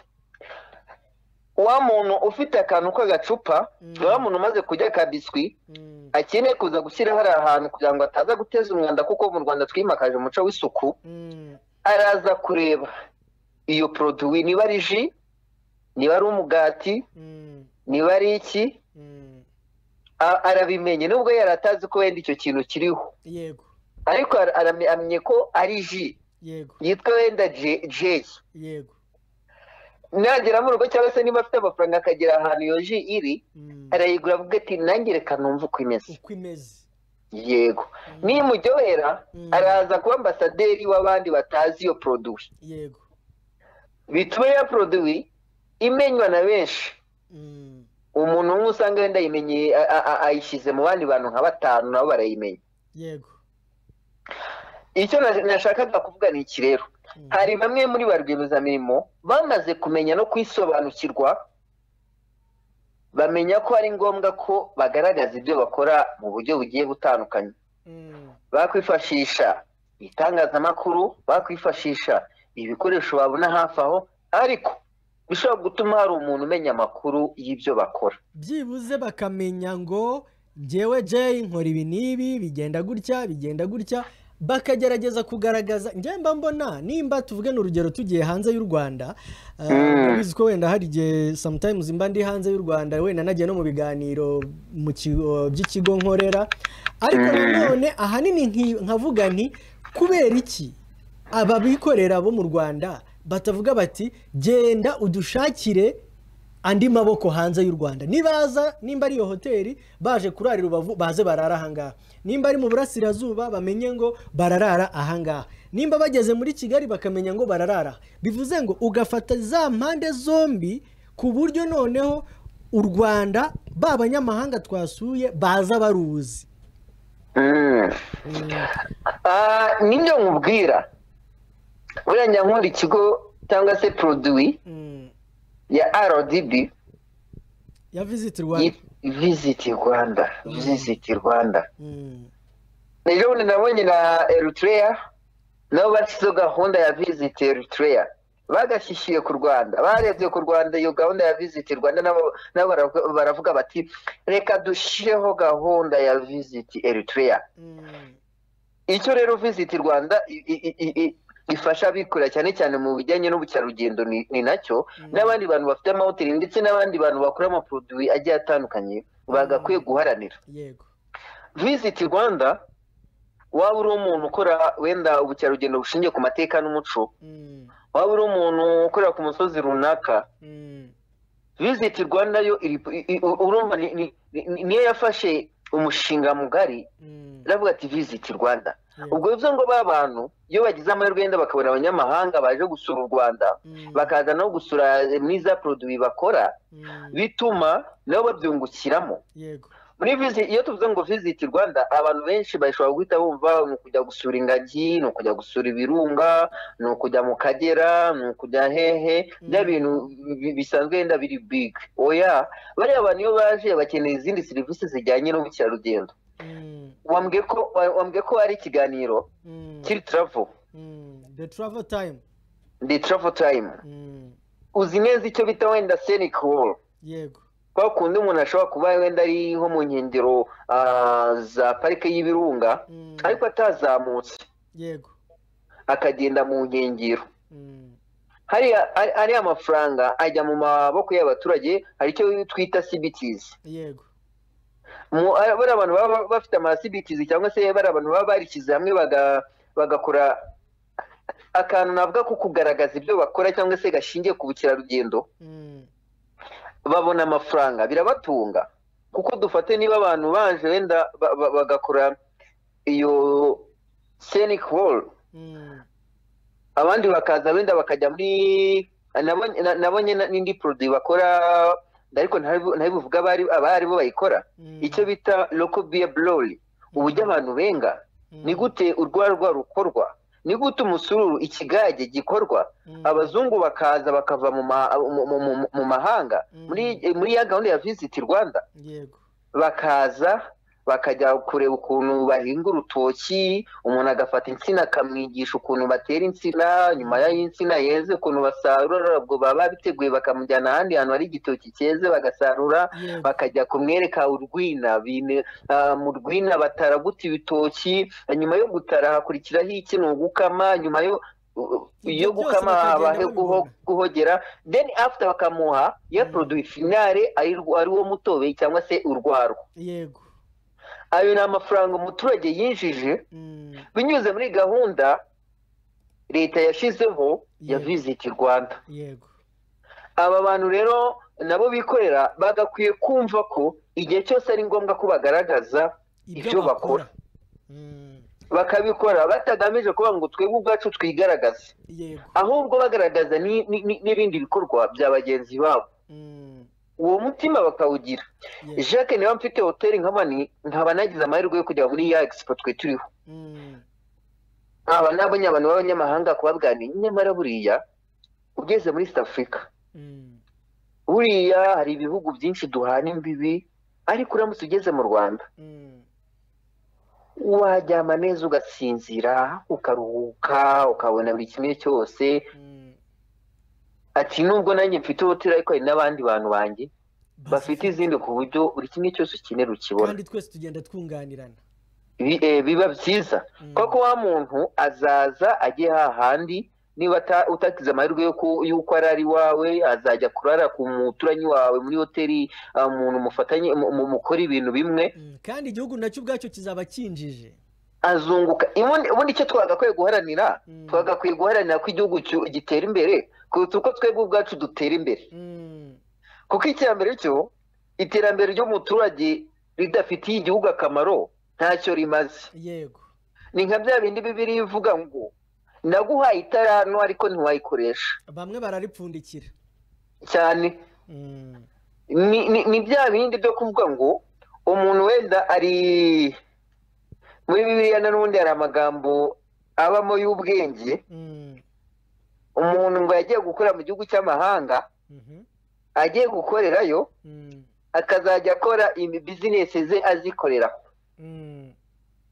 wa muntu ufite akantu k'agacupa wa muntu umaze kurya akabiswi Mm, akeneye kuza gushyira hari ahantu kugira ngo ataza guteza umwanda kuko mu rwanda twimakaje umuco w'isuku mm, araza kureba iyo poroduwi niba ari ji niba ari umugati mm, niba ari iki mm. a- arabimenye nubwo yari atazi ko wenda icyo kintu kiriho yego ariko ara- aramye ko ari ji yego yitwa wenda je- jeyi yego nagera mu rugo cyangwa se niba afite amafaranga akagera ahantu iyo ji iri Mm. arayigura avuga ati nange reka numve uko imeze uko imeze yego nimuryohera Mm. araza kuba ambasaderi w'abandi batazi iyo poroduwi yego bituma ya poroduwi imenywa na benshi Mm, umuntu umwe usanga wenda ayimenyeye a- a- a- ayishyize mu bandi bantu nka batanu nabo barayimenya yego icyo na- nashakaga kuvuga ni iki rero Mm. hari bamwe muri ba rwiyemezamirimo bamaze kumenya no kwisobanukirwa bamenya ko ari ngombwa ko bagaragaza ibyo bakora mu buryo bugiye butandukanye Mm, bakwifashisha itangazamakuru bakwifashisha ibikoresho babona hafi aho ariko bishobora gutuma hari umuntu umenya amakuru y'ibyo bakora byibuze bakamenya ngo njyewe jay nkora ibi n'ibi bigenda gutya bigenda gutya bakagerageza kugaragaza njye mba mbona nimba tuvuge ni urugero tugiye hanze y'u rwanda uh, Mm. urabizi ko wenda hari igihe sometimes mba ndi hanze y'u rwanda wenda nagiye no mu biganiro mu kigo by'ikigo nkorera ariko nanone ahanini nki- nkavuga nti kubera iki ababikorera bo mu rwanda batavuga bati genda udushakire andi maboko hanze y'u rwanda nibaza nimba ari iyo hoteli baje kurarira ubavu baze barara ahangaha nimba ari mu burasirazuba bamenye ngo bararara ahangaha nimba bageze muri kigali bakamenya ngo bararara bivuze ngo ugafata za mpande zombi ku buryo noneho u rwanda ba banyamahanga twasuye baza baruzi Mm. Ah, nibyo nkubwira buriya njya nkora ikigo cyangwa se poroduwi Mm. ya rdb ya visit rwanda visiti rwanda visiti rwanda Mm. ejo bundi nabonye na eritrea nabo bashyizeho gahunda ya visiti eritrea bagashyigikiye ku rwanda barebye ku rwanda iyo gahunda ya visiti rwanda nabo nabo baravuga- baravuga bati reka dushyireho gahunda ya visiti eritrea Mm. icyo rero visiti rwanda i- i- i- i- ifasha abikorera cyane cyane mu bijyanye n'ubukerarugendo ni ni nacyo n'abandi bantu bafite amahoteli ndetse n'abandi bantu bakora amaporoduwi agiye atandukanye bagakwiye guharanira yego visiti rwanda waba uri umuntu ukora wenda ubukerarugendo bushingiye ku mateka n'umuco Mm. waba uri umuntu ukorera ku musozi runaka Mm. visiti rwanda yo iri- i- i- urumva ni- ni- ni- niyo yafashe umushinga mugari Mm. iravuga ati visiti rwanda Yeah. ubwo bivuze ngo ba bantu iyo bagize amahirwe yenda bakabona abanyamahanga baje gusura u rwanda Mm. bakaza no gusura muri za poroduwi bakora Mm. bituma nabo babyungukiramo yego muri visi iyo tuvuze ngo visiti rwanda abantu benshi bashobora guhita bumva ni ukujya gusura ingagi ni ukujya gusura ibirunga ni ukujya mu kagera ni ukujya hehe bya bintu bi- bisanzwe yenda biri bigi oya bariya bantu iyo baje bakeneye izindi serivisi zijyanye n'ubukerarugendo Mm. wambwiye ko wa- wambwiye ko hari ikiganiro Mm. kiri travel Mm, the travel time the travel time Mm, uzi neza icyo bita wenda scenic wall yego kwa kundi umuntu ashobora kuba wenda ari nko mu nkengero ah, za parike y'ibirunga Mm. ariko atazamutse yego akagenda mu nkengero Mm, hariya ari- ariya amafaranga ajya mu maboko y'abaturage hari icyo twita cbts yego Mu- ari- bariya abantu baba bafite ama cbts cyangwa se bariya abantu baba barishyize hamwe baga- bagakora akantu navuga ko kugaragaza ibyo bakora cyangwa se gashingiye ku bukerarugendo Mm, babona amafaranga birabatunga kuko dufate niba abantu baje wenda ba- ba- bagakora iyo scenic wall mm, abandi bakaza wenda bakajya muri nabonye na- nabonye na- n'indi produit bakora ariko ntari- ntabivuga abari abari bo bayikora mm, icyo bita local beer brewery uburyo abantu benga mm, ni gute urwarwa rukorwa ni gute umusururu ikigage gikorwa mm, abazungu bakaza bakava mu ma- mu- mu- mu- mu mahanga Mm. muri muri ya gahunda ya visiti rwanda yego bakaza bakajya kureba ukuntu bahinga urutoki umuntu agafata insina akamwigisha ukuntu batera insina nyuma y'insina yeze ukuntu basarura ubwo baba biteguye bakamujyana ahandi hantu hari igitoki cyeze bagasarura bakajya kumwereka urwina bine- ah, mu rwina bataraguta ibitoki nyuma yo gutara hakurikiraho iki ni ugukama nyuma yo Ibyo iyo byose gukama bakagenda habaye babibona. guhogera then after bakamuha ya produit finale ari ariwo mutobe cyangwa se urwarwa yego ayo ni amafaranga umuturage yinjije Mm, binyuze muri gahunda leta yashyizeho ya Yego. visit rwanda yego aba bantu rero nabo bikorera bagakwiye kumva ko igihe cyose ari ngombwa ko bagaragaza ibyo bakora Mm, bakabikora batagamije kuvuga ngo twebwe ubwacu twigaragaze yego ahubwo bagaragaza ni- ni- ni- n'ibindi bikorwa bya bagenzi babo Mm, uwo mutima bakawugira yego jacques niba mfite hoteli nk'abani nkaba nagize amahirwe yo kujya muri ya expo twe turiho Mm, aba ni abantu b'abanyamahanga kubaganira nyamara buriya ugeze muri south africa mm, buriya hari ibihugu byinshi duhana imbibi ariko uramutse ugeze mu rwanda mm, waryama neza ugasinzira ukaruhuka ukabona buri kimwe cyose mm. ati nubwo nanjye mfite hoteli ariko hari n'abandi bantu banjye bafite izindi ku buryo buri kimwe cyose ukenera ukibona kandi twese tugenda twunganirana Bi- eh, biba byiza Mm, koko wa muntu azaza ajye hahandi niba ata- utagize amahirwe yo ku- y'uko ari ari iwawe azajya kurara ku muturanyi wawe muri hoteli ah, umuntu mufatanye mu- mu- mukora ibintu bimwe mm, kandi igihugu nacyo ubwacyo kizaba kinjije azunguka ubundi ubundi icyo twagakwiye guharanira Mm. twagakwiye guharanira ko igihugu cyu- gitera imbere kuruta uko twebwe ubwacu dutera imbere Mm, kuko iterambere cyo iterambere ry'umuturage ridafitiye igihugu akamaro ntacyo rimaze yego ni nka bya bindi bibiri bivuga ngo naguhaye itara hano ariko ntiwayikoresha bamwe bararipfundikira cyane Mm, ni, ni, ni bya bindi byo kuvuga ngo umuntu wenda ari muri bibiliya na n'ubundi hari amagambo abamo y'ubwenge mm, umuntu ngo yagiye gukorera mu gihugu cy'amahanga mhm, agiye gukorerayo mm, akazajya akora imi bizinesi ze azikorera mm,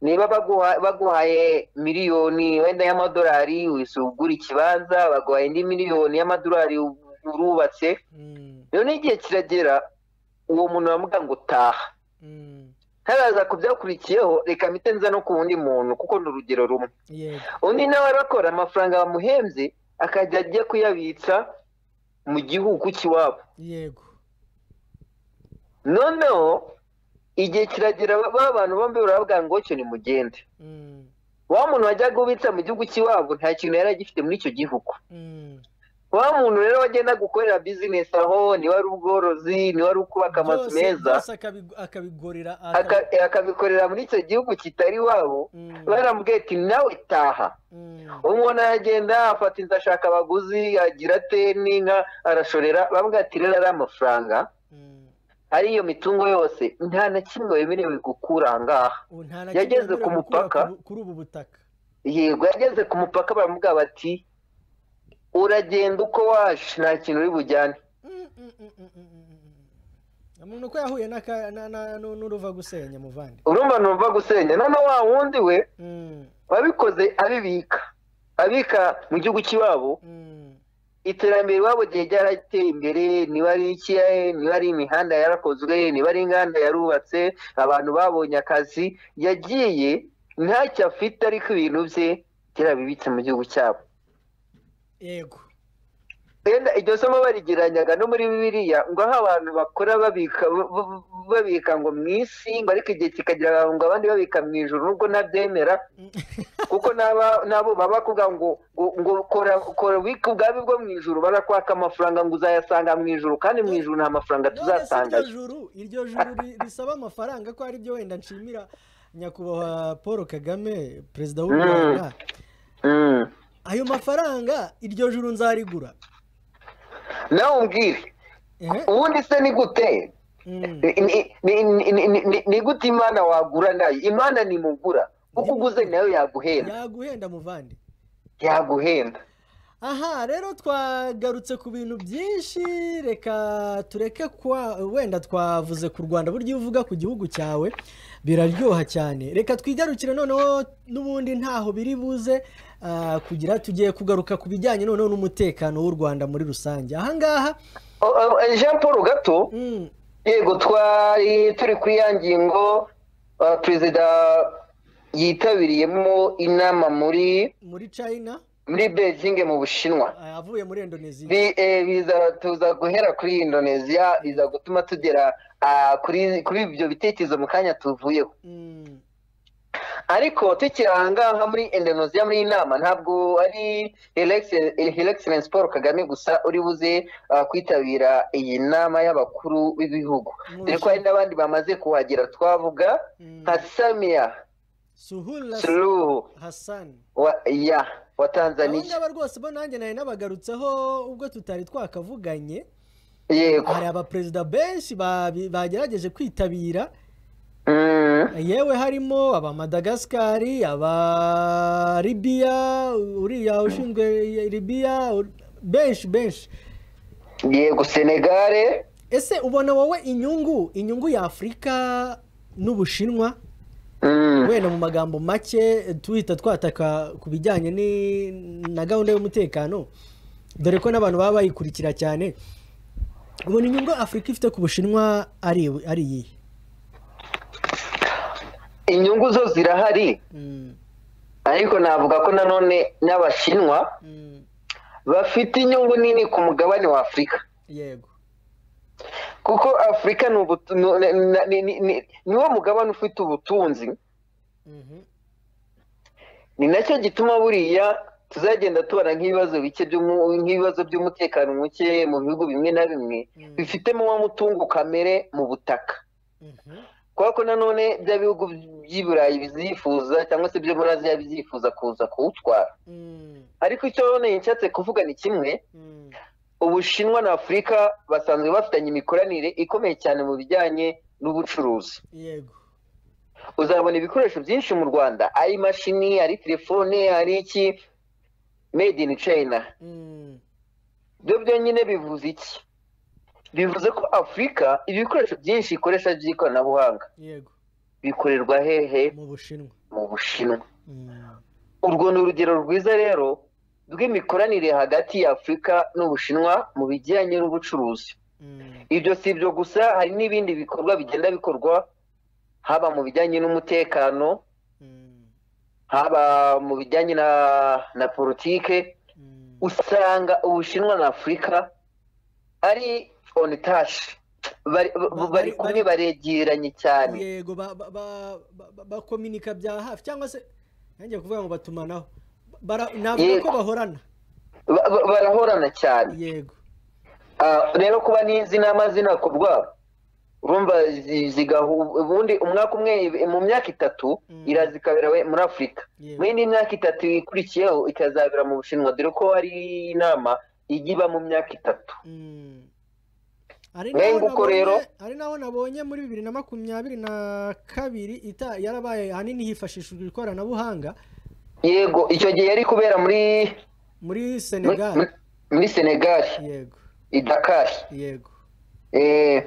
niba baguha- baguhaye miliyoni wenda y'amadolari wese ugura ikibanza baguhaye indi miliyoni y'amadolari u- urubatse mm, none igihe kiragera uwo muntu baramuga ngo taha mm, ntaraza ku byakurikiyeho reka mpite nza no ku wundi muntu kuko ni urugero rumwe yego undi nawe arakora amafaranga bamuhembye akajya ajya kuyabitsa mu gihugu cy'iwabo yego noneho igihe kiragera ba ba bantu bombi baravuga ngo cyo nimugende Mm, wa muntu wajyaga ubitsa mu gihugu cy'iwabo nta kintu yari agifite muri icyo gihugu mm. wa muntu rero wagenda gukorera bizinesi aho ni wari ubworozi ni wari kubaka amazu Byose- meza byose akabi- akabigorera aka- eh, akabikorera muri icyo gihugu kitari iwabo Mm, baramubwiye ati nawe taha mm, umuntu aragenda afata inzu ashaka abaguzi agira ate n'inka arashorera bamubwira ati rero ari amafaranga mm. ari iyo mitungo yose nta na kimwe wemerewe gukura aha ngaha Ubu nta na Yageze kimwe wemerewe ku gukura mupaka. ku- kuri ubu butaka yego yageze ku mupaka baramubwira bati uragenda uko waje nta kintu uri bujyane Mm, mm, mm, mm, mm, mm, mm. umuntu uko yahuye n'aka- na- na- nu- n'uruva gusenya muvandi urumva numva gusenya none wa wundi we Mm, wabikoze abibika abika mu gihugu cy'iwabo mm, iterambere iwabo gihe ryarateye imbere niba ari iki eh, niba ari imihanda yarakozwe niba ari inganda yarubatse abantu babonye akazi yagiye ntacyo afite ariko ibintu bye yarabibitse mu gihugu cyabo yego wenda iryo somo barigereranyaga no muri bibiliya ngo aho abantu bakora babika b- b- babika ngo mu isi ngo ariko igihe kikagira ngo abandi babika mu ijoro nubwo ntabyemera Mm. kuko n'aba nabo baba bakubwira ngo ngo ngo kora kora ubike ubwawe bwo mu ijoro barakwaka amafaranga ngo uzayasanga mu ijoro kandi mu ijoro nta mafaranga none se iryo tuzasangayo juru iryo juru ri- risaba amafaranga ko ari byo wenda nshimira nyakubahwa paul kagame perezida w'u Mm. rwanda Mm. ayo mafaranga iryo juru nzarigura nawe umbwire Ehe, ubundi se ni gute mm, ni ni- ni- ni- ni- ni gute imana wagura nayo imana nimugura kuko uguze nayo yaguhenda yaguhenda muvandi yaguhenda aha rero twagarutse ku bintu byinshi reka tureke kwa wenda twavuze ku rwanda buryo iyo uvuga ku gihugu cyawe biraryoha cyane reka twigarukire noneho n'ubundi ntaho biri buze ah, kugira tugiye kugaruka ku bijyanye noneho n'umutekano w'u rwanda muri rusange ahangaha O- o- jean paul gato mm, yego twari turi kuri ya ngingo ah, perezida yitabiriyemo inama muri muri china muri beijing mu bushinwa ah, avuye muri indonesia Bi- eh, biza tuza guhera kuri indonesia biza gutuma tugera ah, kuri kuri ibyo bitekerezo mu kanya tuvuyeho Mm, ariko tukiranga nka muri indonesia muri iyi nama ntabwo ari helexence paul kagame gusa uri buze ah, kwitabira iyi nama y'abakuru b'ibihugu Mu dore ko hari n'abandi bamaze kuhagera twavuga mm, nka samiya suhula suluhu hassan wa, ya wa aba tanzaniya ngaba rwose bo nanjye nari nabagarutseho ubwo tutari twakavuganye yego hari abaperezida benshi babi- bagerageje kwitabira Mm. yewe harimo abamadagascari aba libiya uriya ushinzwe libiya ur- benshi benshi yego senegare ese ubona wowe inyungu inyungu y'afurika n'ubushinwa Mm. wenda mu magambo make tuhita twataka ku bijyanye ni- na gahunda y'umutekano dore ko n'abantu baba bayikurikira cyane ubona inyungu afurika ifite ku bushinwa ari ari iyihe inyungu zo zirahari Mm, ariko navuga ko nanone n'abashinwa mm, bafite inyungu nini ku mugabane wa afurika yego kuko afurika ni ubutu- ni- ni- ni- ni- ni- niwo mugabane ufite ubutunzi Mhm. ni nacyo gituma buriya tuzagenda tubona nk'ibibazo bike by'umu- nk'ibibazo by'umutekano muke mu bihugu bimwe na bimwe bifitemo wa mutungo kamere mu butaka Mhm. kubera ko nanone bya bihugu by'i burayi bizyifuza cyangwa se byo muri aziya bizyifuza kuza kuwutwara Mm, ariko icyo none nshatse kuvuga ni kimwe mm, ubushinwa na afurika basanzwe bafitanye imikoranire ikomeye cyane mu bijyanye n'ubucuruzi yego uzabona ibikoresho byinshi mu rwanda ari imashini ari telefone ari iki made in china Mm, byo byonyine bivuze iki bivuze ko afurika ibikoresho byinshi ikoresha by'ikoranabuhanga yego bikorerwa hehe mu bushinwa mu bushinwa Mm, urwo ni urugero rwiza rero rw'imikoranire hagati ya afurika n'ubushinwa mu bijyanye n'ubucuruzi mm, ibyo si ibyo gusa hari n'ibindi bikorwa bigenda bikorwa haba mu bijyanye n'umutekano mm, haba mu bijyanye na na politike mm, usanga ubushinwa na afurika ari on touch Bari- Ba- bari bari- kumwe baregeranye cyane yego ba- ba- ba- ba- ba- bakominika bya hafi cyangwa se nanjye kuvuga ngo batumanaho Bara- navuga Yego. ko bahorana Ba- ba- barahorana cyane yego Ah, rero kuba n'izi nama zinakorwa urumva zi- zigahu ubundi umwaka umwe mu myaka itatu Mm. iraza ikabera we- muri afurika Yego. mu yindi myaka itatu ikurikiyeho ikazabera mu bushinwa dore ko hari inama ijya iba mu myaka itatu Mm. Ari Mwenga naho uko rero. nabonye- ari naho nabonye muri bibiri na makumyabiri na kabiri ita yarabaye ahanini hifashishijwe ikoranabuhanga yego icyo gihe yari kubera muri muri muri- senegal muri- muri senegali yego i dakari yego Eh,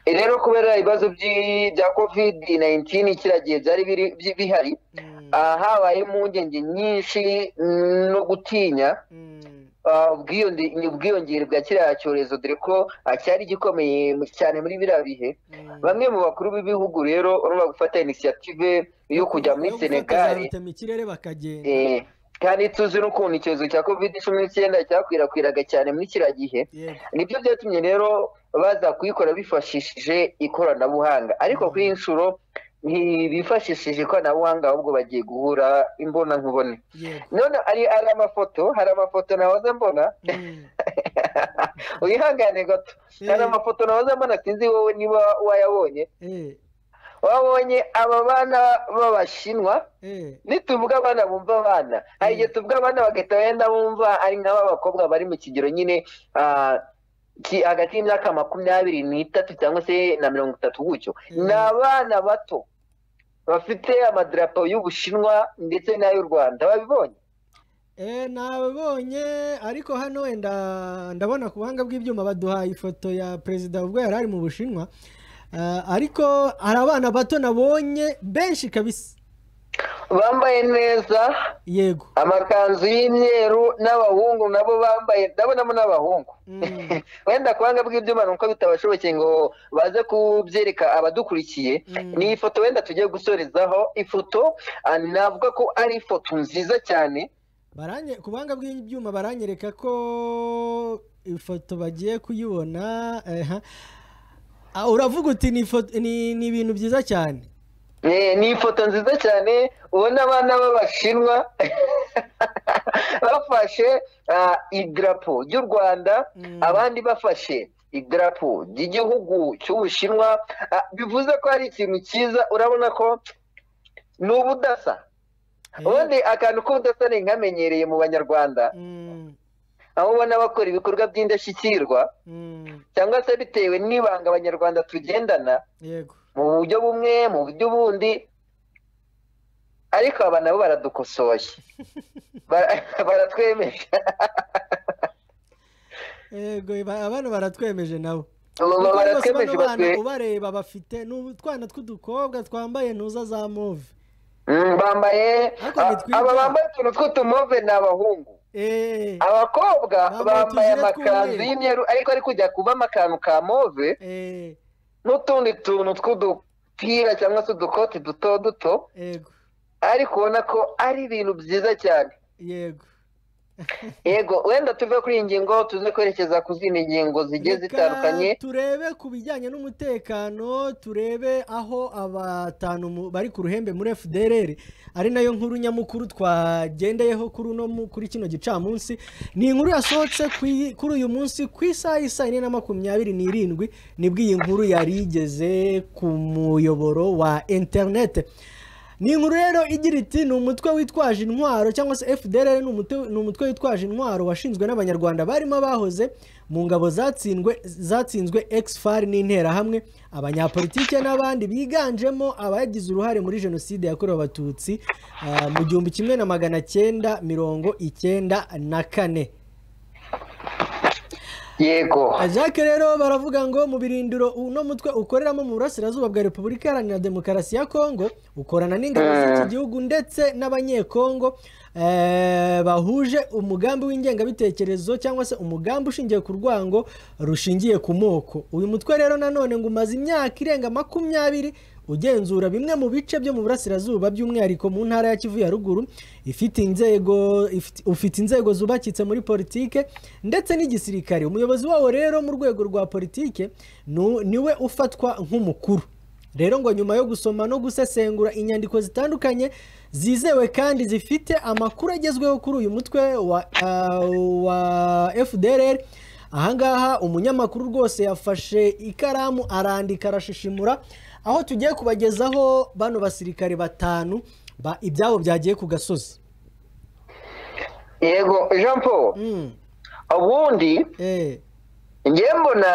rero kubera ibibazo by'i- bya covid 19 kiriya gihe byari biri- bi- bihari Mm, ah, habayemo impungenge nyinshi mm, no gutinya mm, Ah, ubwiyonge- ubwiyongere bwa kiriya cyorezo dore ko ah, cyari gikomeye mu- cyane muri biriya bihe mm. bamwe mu bakuru b'ibihugu rero urumva gufata inisiyative yo kujya muri Yo gufata senegal za rutemikirere bakagenda eh, kandi tuzi n'ukuntu icyorezo cya covid cumi n'icyenda cyakwirakwiraga cyane muri kiriya gihe yego nibyo byatumye rero baza kuyikora bifashishije ikoranabuhanga ariko kuri iyi nshuro ntibifashishije ikoranabuhanga ahubwo bagiye guhura imbonankubone yego none ari ari amafoto hari amafoto nahoze mbona Mm, wihangane gato hari Eh. amafoto nahoze mbona sinzi wowe niba wayabonye eh, wabonye aba bana b'abashinwa eh, nituvuga abana bumva abana hari igihe tuvuga abana bagahita bagenda bumva ari nk'aba bakobwa bari mu kigero nyine ah, ki- hagati y'imyaka makumyabiri n'itatu cyangwa se na mirongo itatu gutyo Mm. ni abana bato bafite amadarapo y'ubushinwa ndetse n'ay'u rwanda babibonye Eh, nabonye ariko hano wenda ndabona ku buhanga bw'ibyuma baduhaye ifoto ya perezida ubwo yari ari mu bushinwa Ah, ariko hari abana bato nabonye benshi kabisa bambaye neza yego amakanzu y'imyeru n'abahungu nabo bambaye ndabonamo n'abahungu Mm. wenda kubanga bw'ibyuma ni uko bitabashobokeye ngo baze kubyereka abadukurikiye Mm. ni ifoto wenda tugiye gusorezaho ifoto ah, navuga ko ari ifoto nziza cyane baranye ku buhanga bw'ibyuma baranyereka ko ifoto bagiye kuyibona eh, ah, uravuga uti ni ifoto- ni ni ibintu byiza cyane Eh, ni ifoto nziza cyane ubona abana b'abashinwa bafashe ah, idarapo ry'u rwanda Mm. abandi bafashe idarapo ry'igihugu cy'ubushinwa Ah, bivuze ko ari ikintu cyiza urabona ko ni ubudasa Eh, ubundi akantu k'ubudasa ni nkamenyereye mu banyarwanda mm, aho ubona bakora ibikorwa by'indashyikirwa mm, cyangwa se bitewe n'ibanga abanyarwanda tugendana yego mu buryo bumwe mu buryo bundi ariko aba nabo baradukosoye Bara- baratwemeje yego ba- abana baratwemeje nabo Aba Kuko rwose baratwemeje bano bana batwe- ubareba bafite ni utwana tw'udukobwa twambaye ntuza za move Mm, bambaye Ariko a- nitwiga. aba bambaye utuntu tw'utumove ni abahungu Eh, abakobwa Bambaye utujire bambaye amakanzu tw'umweru. y'imyeru ariko ari kujya kubamo akantu ka move eh, n'utundi tuntu tw'udupira cyangwa se udukoti duto duto yego ariko ubona ko ari ibintu byiza cyane yego yego wenda tuve kuri iyi ngingo tuze kwerekeza ku zindi ngingo zigiye Reka zitandukanye turebe ku bijyanye n'umutekano turebe aho abatanu mu- bari ku ruhembe muri fdrr ari nayo nkuru nyamukuru twagendeyeho kuri uno mu- kuri kino gicamunsi ni inkuru yasohotse ku i- kuri uyu munsi ku isaha isa ine na makumyabiri n'irindwi nibwo iyi nkuru yari igeze ku muyoboro wa interinete ni inkuru rero igira iti ni umutwe witwaje intwaro cyangwa se fdr ni umutwe- ni umutwe witwaje intwaro washinzwe n'abanyarwanda barimo abahoze mu ngabo zatsindwe zatsinzwe exfar n'interahamwe abanyapolitike n'abandi biganjemo abagize uruhare muri jenoside yakorewe abatutsi ah, mu gihumbi kimwe na magana cyenda mirongo icyenda na kane yego Jacques rero baravuga ngo mu birindiro uno mutwe ukoreramo mu burasirazuba bwa Repubulika Iharanira Demokarasi ya Kongo ukorana n'ingabo z'iki gihugu ndetse n'abanyekongo eh, bahuje umugambi w'ingengabitekerezo cyangwa se umugambi ushingiye ku rwango rushingiye ku moko uyu mutwe rero nanone ngo umaze imyaka irenga makumyabiri ugenzura bimwe mu bice byo mu burasirazuba by'umwihariko mu ntara ya Kivu ya ruguru ifite inzego ifite- ufite inzego zubakitse muri politike ndetse n'igisirikare umuyobozi wawo rero mu rwego rwa politike nu- niwe ufatwa nk'umukuru rero ngo nyuma yo gusoma no gusesengura inyandiko zitandukanye zizewe kandi zifite amakuru agezweho kuri uyu mutwe wa, uh, wa fdrr ahangaha umunyamakuru rwose yafashe ikaramu arandika arashishimura aho tugiye kubagezaho bano basirikare batanu ba ibyabo byagiye ku gasozi yego jean paul Mm, ubundi eh, ngewe mbona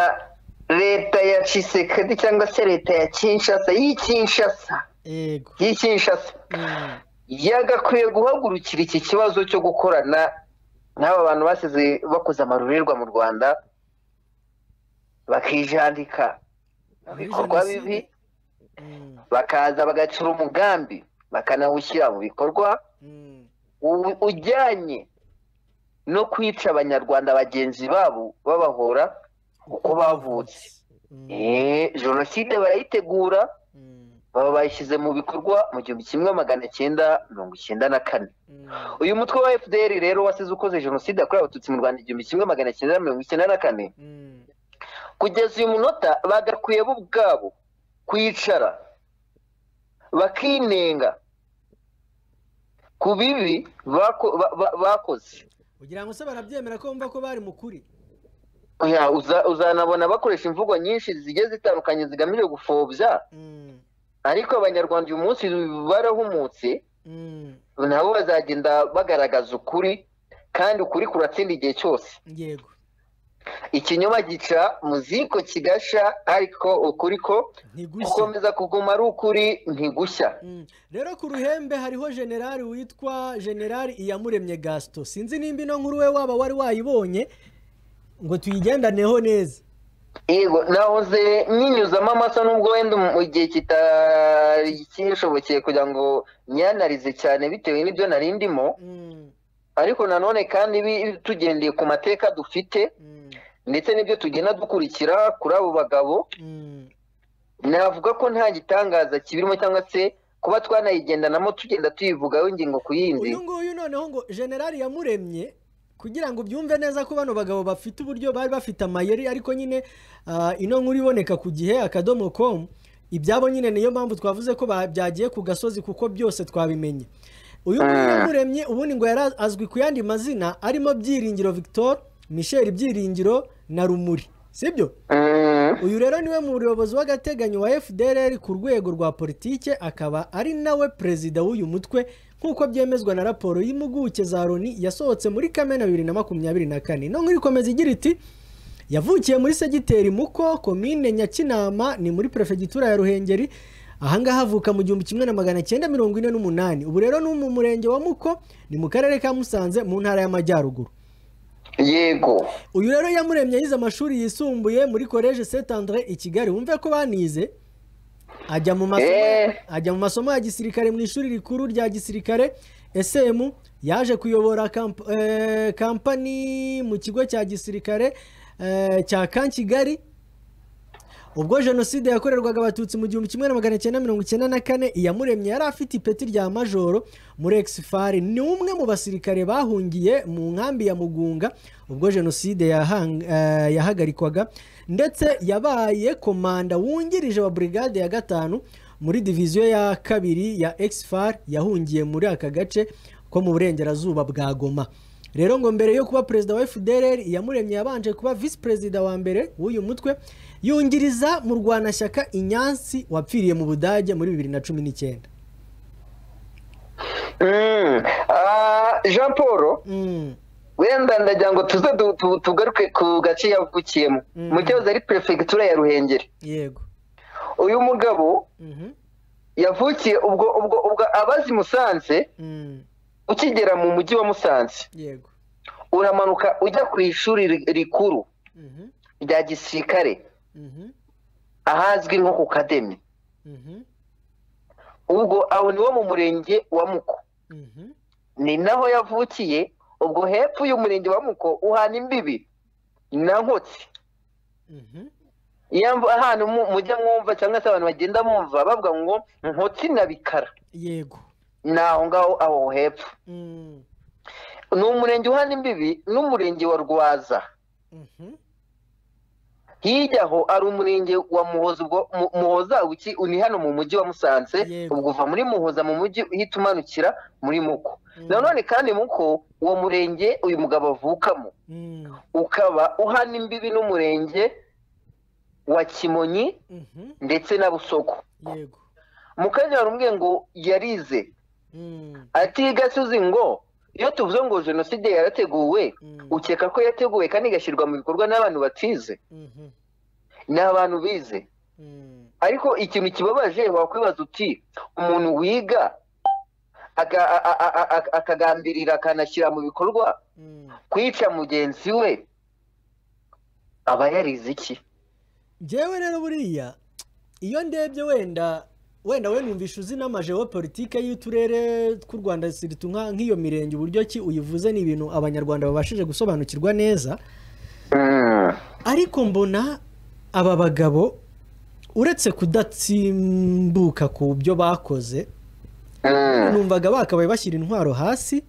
leta ya cisekedi cyangwa se leta ya kinshasa y'i kinshasa yego y'i kinshasa Mm, yagakwiye guhagurukira iki kibazo cyo gukorana n'aba bantu basize bakoze amarorerwa mu rwanda bakijandika mu bikorwa Jenoside. bibi mm, bakaza bagacura umugambi bakanawushyira mu bikorwa mm, u- ujyanye no kwica abanyarwanda bagenzi babo babahora uko bavutse mm, Eh, jenoside barayitegura mm, baba bayishyize mu bikorwa mu gihumbi kimwe magana cyenda mirongo icyenda na kane mm, uyu mutwe wa fdr rero wasize ukoze jenoside yakorewe abatutsi mu rwanda igihumbi kimwe magana cyenda mirongo icyenda na kane mm. kugeza uyu munota bagakwiye bo ubwabo kwicara bakinenga ku bibi bako- ba- ba- bakoze ugira ngo se barabyemera ko bumva ko bari mu kuri Oya, uza- uzanabona bakoresha imvugo nyinshi zigiye zitandukanye zigamije gupfobya Mm, ariko abanyarwanda uyu munsi barahumutse mm, nabo bazagenda bagaragaza ukuri kandi ukuri kuratsinda igihe cyose yego ikinyoma gica mu ziko kigasha ariko ukuri ko ntigushya gukomeza kuguma ari ukuri ntigushya Mm. rero ku ruhembe hariho generali witwa generali iyamuremye gasito sinzi nimba ino nkuru we waba wari wayibonye ngo tuyigendaneho neza yego nahoze nyinyuzamo amaso nubwo wenda mu gihe kitari kinshobokeye kugira ngo nyanarize cyane bitewe n'ibyo nari ndimo Mm, ariko nanone kandi bi- tugendeye ku mateka dufite mm, ndetse n'ibyo tugenda dukurikira kuri abo bagabo mm. navuga ko nta gitangaza kibirimo cyangwa se kuba twanayigendanamo tugenda tuyivugaho ingingo ku yindi uyu nguyu noneho ngo generali yamuremye kugira ngo ubyumve neza ko bano bagabo bafite uburyo bari bafite amayeri ariko nyine ah, ino nkuru iboneka ku gihe akadomo komu ibyabo nyine niyo mpamvu twavuze ko ba- byagiye ku gasozi kuko byose twabimenye uyu nguyu Mm. yamuremye ubundi ngo yari azwi ku yandi mazina arimo byiringiro victor michel byiringiro na rumuri sibyo Mm, uyu rero niwe muyobozi w'agateganyo wa fdr ku rwego rwa politike akaba ari nawe perezida w'uyu mutwe nk'uko byemezwa na raporo y'impuguke za loni yasohotse muri kamena bibiri na makumyabiri na kane no nkuri ikomeza igira iti yavukiye muri segiteri muko komine nyakinama ni muri perefegitura ya ruhengeri ahangaha avuka mu gihumbi kimwe na magana cyenda mirongo ine n'umunani ubu rero ni mu murenge wa muko ni mu karere ka musanze mu ntara y'amajyaruguru yego uyu rero yamuremye yize amashuri yisumbuye muri collège Saint André i Kigali wumve ko banize ajya mu masomo Eh. ajya mu masomo ya gisirikare mu ishuri rikuru rya gisirikare SM yaje kuyobora kamp, eh, kampani mu kigo cya gisirikare eh, cya Kan Kigali ubwo jenoside yakorerwaga abatutsi mu gihumbi kimwe na magana cyenda mirongo icyenda na kane iyamuremye yari afite ipeti rya majoro muri exifari ni umwe mu basirikare bahungiye mu nkambi ya mugunga ubwo jenoside yahang- eh, yahagarikwaga ndetse yabaye komanda wungirije wa brigade ya gatanu muri diviziyo ya kabiri ya exifari yahungiye muri aka gace ko mu burengerazuba bwa goma rero ngo mbere yo kuba perezida wa fdr iyamuremye yabanje kuba visi perezida wa mbere w'uyu mutwe yungiriza mu rwanashyaka inyansi wapfiriye mu budage muri bibiri na cumi n'icyenda Mm, ah, jean paul Mm, wenda ndagira ngo tuze du- tu- tugaruke ku gace yavukiyemo Mm. mu cyahoze ari perefegitura ya ruhengeri yego uyu mugabo Mhm, yavukiye ubwo ubwo ubwo abazi musanze mm, ukigera mu mujyi wa musanze yego uramanuka ujya ku ishuri ri- rikuru Mhm, rya gisirikare mhm, ahazwi nko ku kademi mhm, ubwo aho ni wo mu murenge wa muko mhm. ni naho yavukiye ubwo hepfo y'umurenge wa muko uhana imbibi na nkotsi Mhm, iyo mvu- ahantu mu- mujya mwumva cyangwa se abantu bagenda bumva bavuga ngo nkotsi na bikara yego ni aho ngaho aho hepfo Mm, ni umurenge uhana imbibi n'umurenge wa rwaza mhm, hirya aho ari umurenge wa muhoza ubwo Mu- muhoza uki ni hano mu mujyi wa musanze Yego. ubwo uva muri muhoza mu mujyi uhita umanukira muri muko Mm. nanone kandi muko uwo murenge uyu mugabo avukamo mm, ukaba uhana imbibi n'umurenge wa kimonyi mhm, ndetse na busoko yego mu kanya warumwe ngo yarize Mm, ati gasozi ngo iyo tuvuze ngo jenoside yarateguwe mm, ukeka ko yateguwe kandi igashyirwa mu bikorwa n'abantu batize mhm, ni abantu bize mm, ariko ikintu kibabaje wakwibaza uti umuntu wiga aka- a- a- a- a- akagambirira akanashyira mu bikorwa mm. kwica mugenzi we aba yarize iki njyewe rero buriya iyo ndebye wenda wenda we numvisha uzi n'amajeopolitike y'uturere tw'u rwanda siritu nka- nk'iyo mirenge uburyo ki uyivuze ni ibintu abanyarwanda babashije gusobanukirwa neza Mm. ariko mbona aba bagabo uretse kudatsimbuka ku byo bakoze Mm. numvaga bakabaye bashyira intwaro hasi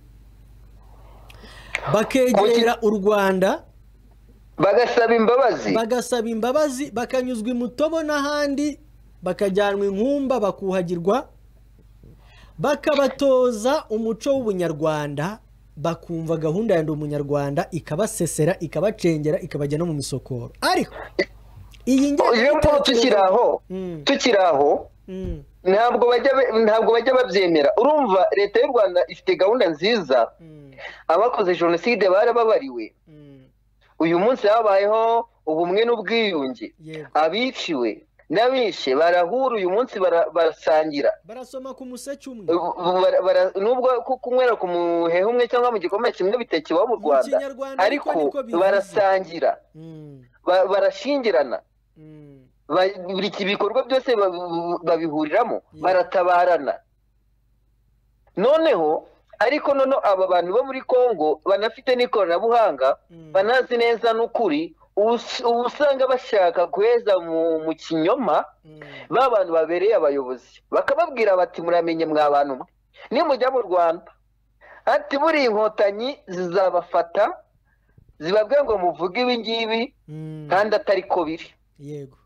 bakegera u rwanda bagasaba imbabazi bagasaba imbabazi bakanyuzwa imutobo n'ahandi bakajyanwa inkumba bakuhagirwa bakabatoza umuco w'ubunyarwanda bakumva gahunda ya ndi umunyarwanda ikabasesera ikabacengera ikabajya no mu misokoro ariko iyi iyo mpamvu tukiri aho Mm. tukiri aho Mm, ntabwo bajya be- ntabwo bajya babyemera urumva leta y'u rwanda ifite gahunda nziza mm, abakoze jenoside barababariwe mm, uyu munsi habayeho ubumwe n'ubwiyunge yego abiciwe n'abishe barahura uyu munsi bara- barasangira barasoma ku museke umwe Ubu bara- bara- nubwo ku- kunywera ku muhehe umwe cyangwa mu gikombe kimwe bitekewe mu mu rwanda kinyarwanda ariko niko bivuze. barasangira Mm, ba- barashingirana mm, Ba- buri ki- ibikorwa byose ba- babihuriramo Yeah. baratabarana noneho ariko noneho aba bantu bo muri congo banafite n'ikoranabuhanga mm. banazi neza n'ukuri ubu- ubu usanga bashaka guheza mu mu kinyoma Mm, ba bantu babereye abayobozi bakababwira bati muramenye mwa bantu mwe nimujya mu rwanda ati buriya inkotanyi zizabafata zibabwira ngo muvuge ibi ngibi mm. kandi atari ko biri yego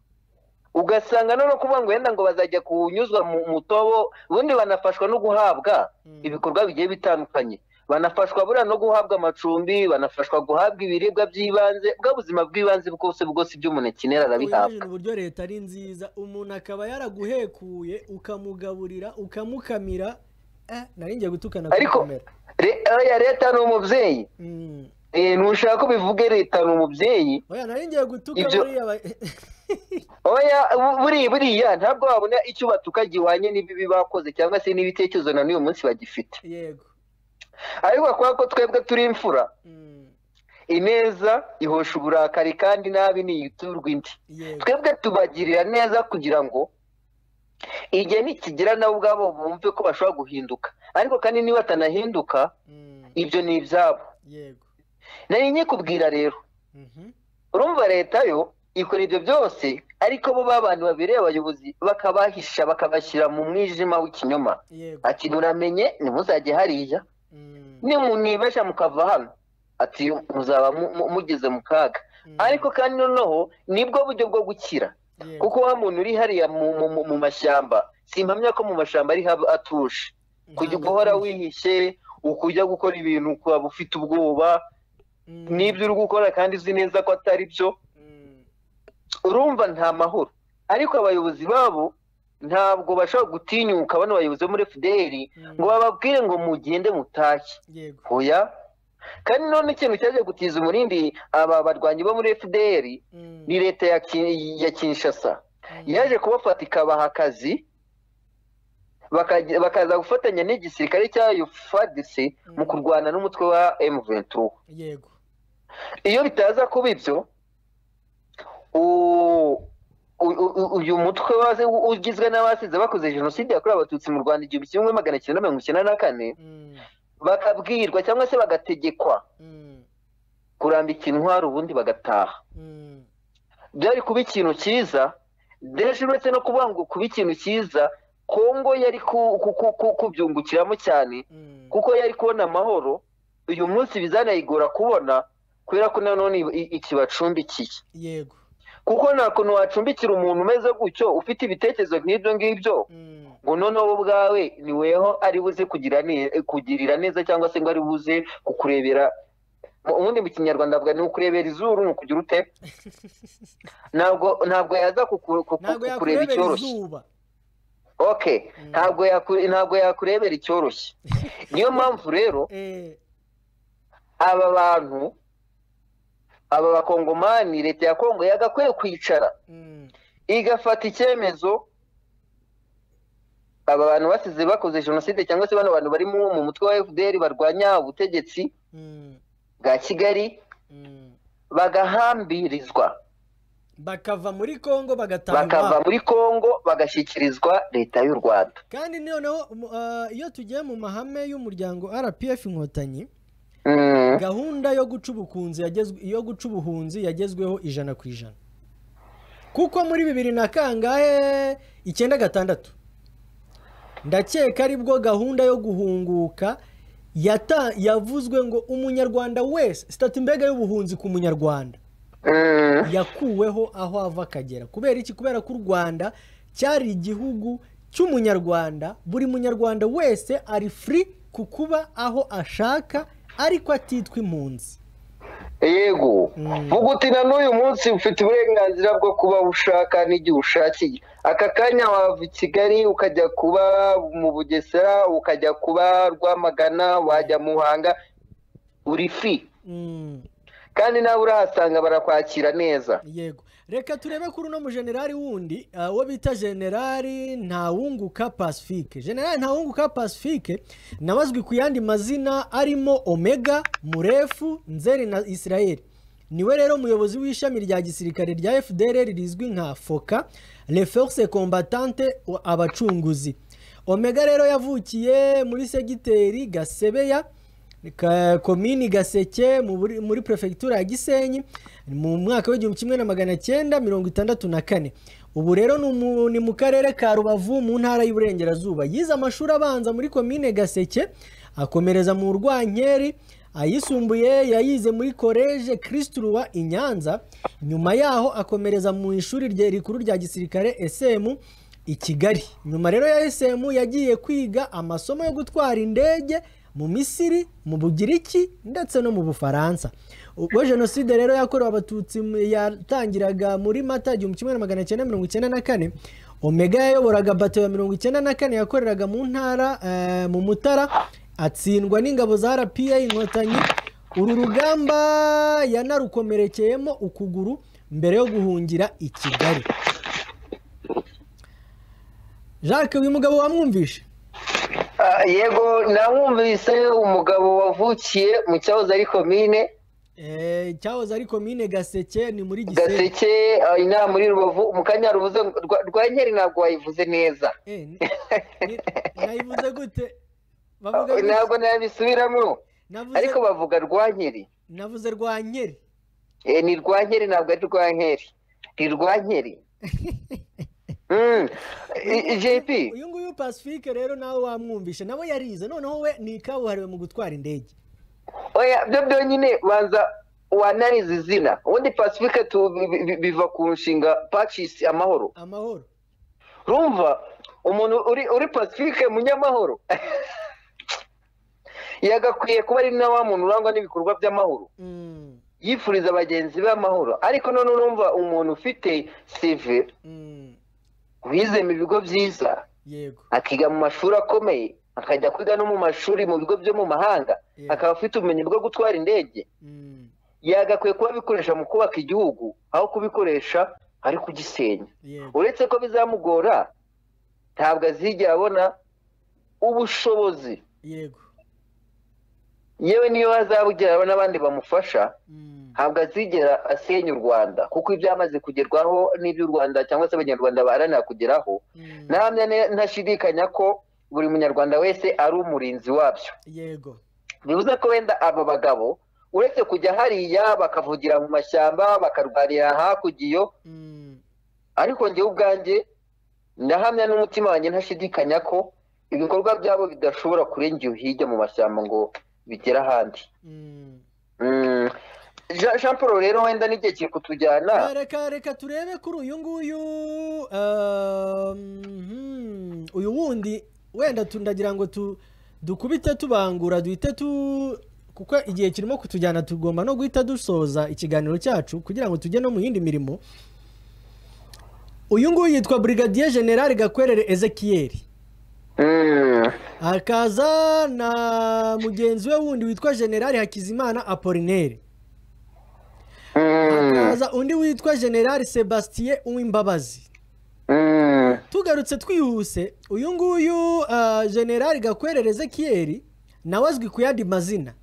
ugasanga noneho kuvuga ngo wenda ngo bazajya kunyuzwa mu mutobo ubundi banafashwa no guhabwa Mm. ibikorwa bigiye bitandukanye banafashwa buriya no guhabwa amacumbi banafashwa guhabwa ibiribwa by'ibanze bwa buzima bw'ibanze bwose bwose ibyo umuntu akenera wibajije arabihabwa uburyo leta ari nziza umuntu akaba yaraguhekuye ukamugaburira ukamukamira eh, nari ngiye gutukana Ariko- kugukomera. Re- oya, leta ni umubyeyi Mm. Eh, ntushaka ko bivuge leta ni umubyeyi oya nari ngiye gutuka Ibyo- buriya ba- oya bu- buriya buriya ntabwo wabona icyo batuka gihwanye n'ibibi bakoze cyangwa se n'ibitekerezo na n'uyu munsi bagifite yego ariko kubera ko twebwe turi imfura Mm, ineza ihosha uburakari kandi nabi ntiyiturwa indi yego twebwe tubagirira neza kugira ngo igihe nikigira nabo ubwabo bumve ko bashobora guhinduka ariko kandi niba batanahinduka Mm, ibyo ni ibyabo yego nari nyikubwira rero Mhm. urumva leta yo ikora ibyo byose ariko bo babantu babereye abayobozi bakabahisha bakabashyira mu mwijima w'ikinyoma yego ati muramenye ntimuzajye hariya Mm, nimunibeshya mukava hano ati muzaba mu- mu- mugeze mu kaga mm, ariko kandi noneho nibwo buryo bwo gukira yego. kuko wa muntu uri hariya mu, mu, mu, mu mashyamba simpamya ko mu mashyamba ari haba atuje kujya Ntabwo guhora atuje. wihishe ukujya gukora ibintu ukaba ufite ubwoba Mm, n'ibyo uri gukora kandi uzi neza ko atari byo mm, urumva nta mahoro ariko abayobozi babo ntabwo bashobora gutinyuka bano bayobozi bo muri fdr mm, ngo bababwire ngo mugende mutashye yego hoya kandi none ikintu cyaje gutiza umurindi aba barwanyi bo muri fdr Mm, ni leta ya, Ki- ya kinshasa mm, yaje kubafata ikabaha akazi bakajya- bakaza gufatanya n'igisirikare cyayo fadisi mu kurwana n'umutwe wa M23 yego iyo bitaza kuba ibyo u- u- u- uyu mutwe waze- ugizwe n'abasize bakoze jenoside yakorewe abatutsi mu rwanda igihumbi kimwe magana cyenda mirongo icyenda na kane Mm, bakabwirwa cyangwa se bagategekwa mm, kurambika intwaro ubundi bagataha mm, byari kuba ikintu cyiza deje uretse no kuvuga ngo kuba ikintu cyiza kongo yari ku- ku- ku- ku- kubyungukiramo cyane mm, kuko yari kubona amahoro uyu munsi bizanayigora kubona kubera ko nanone i- ikibacumbikiye yego kuko nta kuntu wacumbikira umuntu umeze gutyo ufite ibitekerezo nk'ibyo ngibyo Mm, ngo noneho wowe ubwawe ni weho ari buze kugira ne- kugirira neza cyangwa se ngo ari buze kukurebera Mu- ubundi mu kinyarwanda avuga ni ukurebera izuru ni ukugira ute ntabwo ntabwo yaza kuku- kuku- ntabwo kukureba yakurebera icyoroshye izuba okay ntabwo yaku- ntabwo yakurebera icyoroshye niyo mpamvu rero Eh, aba bantu aba bakongomani leta ya kongo yagakwiye kwicara mm, igafata icyemezo aba bantu basize bakoze jenoside cyangwa se bano bantu bari mu mu mutwe wa fdr barwanya ubutegetsi mm, bwa kigali mm. bagahambirizwa bakava muri congo bagataha bakava iwabo muri kongo bagashyikirizwa leta y'u rwanda kandi noneho mu- ah, iyo tugiye mu mahame y'umuryango rpf inkotanyi Mm. gahunda yo guca ubukunzi yagezwe- yo guca ubuhunzi yagezweho ijana ku ijana kuko muri bibiri na kangahe icyenda gatandatu ndakeka aribwo gahunda yo guhunguka yata- yavuzwe ngo umunyarwanda wese sitati mbega y'ubuhunzi ku munyarwanda Mm. yakuweho aho ava akagera kubera iki kubera ko u rwanda cyari igihugu cy'umunyarwanda buri munyarwanda wese ari furi ku kuba aho ashaka ariko atitwa impunzi yego Mm. vuga uti na n'uyu munsi ufite uburenganzira bwo kuba ushaka n'igihe ushakiye aka kanya wava i kigali ukajya kuba mu bugesera ukajya kuba rwamagana wajya muhanga uri fi Mm, kandi nawe urahasanga barakwakira neza yego reka turebe kuri uno mujenerali wundi ah, uwo bita generali ntawunguka pacifique generali ntawunguka pacifique nawe azwi ku yandi mazina arimo omega murefu nzeri na israeli niwe rero umuyobozi w'ishami rya gisirikare rya fdr rizwi nka foka le force combatante wa- abacunguzi omega rero yavukiye muri segiteri gasebeya Ka- komini gaseke mu buri- muri perefegitura ya gisenyi mu mwaka w'igihumbi kimwe na magana cyenda mirongo itandatu na kane ubu rero ni umu- ni mu karere ka rubavu mu ntara y'uburengerazuba yize amashuri abanza muri komine gaseke akomereza mu rwankeri ayisumbuye yayize muri koleje kirisituruwa i nyanza nyuma yaho akomereza mu ishuri rye rikuru rya gisirikare esemu i kigali nyuma rero ya esemu yagiye kwiga amasomo yo gutwara indege mu misiri mu bugiriki ndetse no mu bufaransa ubwo jenoside rero yakorewe abatutsi mu- yatangiraga muri mata igihumbi kimwe na magana cyenda mirongo icyenda na kane omega yayoboraga bato ya mirongo icyenda na kane yakoreraga mu ntara eh, mu mutara atsindwa n'ingabo za rpa inkotanyi uru rugamba yanarukomerekeyemo ukuguru mbere yo guhungira i kigali jacques uyu mugabo wamwumvishe Ah, yego nawumvise umugabo wavukiye mu cyahoze ari komine Eh, cyahoze ari komine gaseke ni muri gisenyi gaseke ah, inaha muri rubavu mu kanya ruvuze ngo- rwa- rwa nkeri ntabwo wayivuze neza Eh, ni- ni- nayivuze gute bavuga Ah, gute? ntabwo nabisubiramo Navuze- ariko bavuga rwa nkeri navuze rwa nkeri Eh, ni rwa nkeri ntabwo ari rwa nkeri ni rwa nkeri Mm. I- i- jp uyu nguyu pacifique rero nawe wamwumvishe nawe yarize noneho we ni kabuhariwe mu gutwara indege oya byo byonyine banza wanarize izina ubundi pacifique tu- bi- bi- biva ku nshinga pacis amahoro amahoro rumva umuntu uri uri pacifique munyamahoro yagakwiye kuba ari na wa muntu urangwa n'ibikorwa by'amahoro Mm, yifuriza bagenzi be amahoro ariko none urumva umuntu ufite sive mm, wize mu bigo byiza yego akiga mu mashuri akomeye akajya kwiga no mu mashuri mu bigo byo mu mahanga Yeah. akaba afite ubumenyi bwo gutwara indege Mm, yagakwiye kuba abikoresha mu kubaka igihugu aho kubikoresha ari kugisenya yego uretse ko bizamugora ntabwo azigera abona ubushobozi yego yewe niyo azabugera abona abandi bamufasha Mm, ntabwo azigera asenya u rwanda kuko ibyamaze kugerwaho n'ibyo u rwanda cyangwa se abanyarwanda baharanira kugeraho mm, ntahamya ne- ntashidikanya ko buri munyarwanda wese ari umurinzi wabyo yego bivuze ko wenda aba bagabo uretse kujya hariya bakavugira mu mashyamba bakarwanira hakurya iyo Mm, ariko njyewe ubwanjye ndahamya n'umutima wanjye ntashidikanya ko ibikorwa byabo bidashobora kurengera hirya mu mashyamba ngo bigere ahandi mm. Mm. Jean Jean Paul rero wenda n'igihe kiri kutujyana reka reka turebe kuri uyu nguyu um, hmm, uyu wundi wenda tu- ndagira ngo tu- dukubite tubangura duhite tu kuko igihe kirimo kutujyana tugomba no guhita dusoza ikiganiro cyacu kugira ngo tujye no mu yindi mirimo uyu nguyu yitwa brigadier general gakwerere ezekiyeri Mm. hakaza na mugenzi we wundi witwa general hakizimana apolinere Mm. hakaza undi witwa general sebastien uwimbabazi Mm. tugarutse twihuse uyu nguyu uh, generali gakwerereze kiyeri nawe azwi ku yandi mazina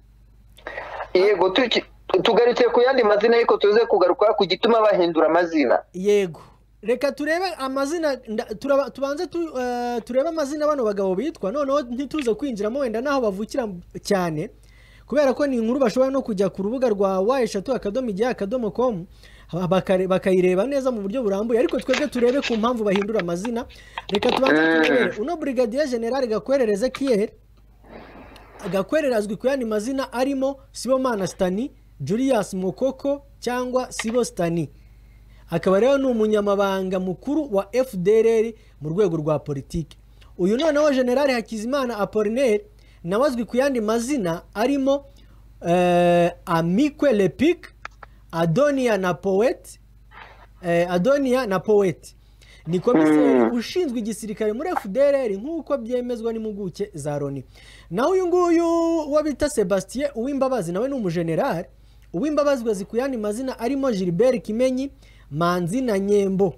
yego tuki- tugarutse ku yandi mazina ariko tuze kugaruka ku gituma bahindura amazina yego reka turebe amazina nda- turaba- tubanze tu, uh, turebe amazina bano bagabo bitwa noneho ntituze kwinjiramo wenda n'aho bavukira cyane kubera ko ni inkuru bashobora no kujya ku rubuga rwa wa eshatu akadomo igihe akadomo komu bakare- bakayireba neza mu buryo burambuye ariko twebwe turebe ku mpamvu bahindura amazina reka tubanze turebere uno brigadier general gakwerereze kiyeri agakwerera azwi ku yandi mazina arimo sibomana sitani julius mokoko cyangwa sibo sitani akaba rero ni umunyamabanga mukuru wa fdr mu rwego rwa politiki uyu noneho generali hakizimana apolinere nawe azwi ku yandi mazina arimo eh, amikwe lepic adonia na poet eh, adonia na poet ni komiseri ushinzwe igisirikare muri fdr nk'uko byemezwa n'impuguke za loni naho uyu nguyu uwo bita sebastien uwimbabazi nawe ni umujenerali uw'imbabazwa zikuyana mazina arimo gilbert kimenyi manzi na nyembo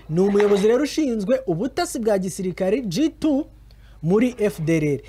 ni umuyobozi rero ushinzwe ubutasi bwa gisirikari G2 muri FDR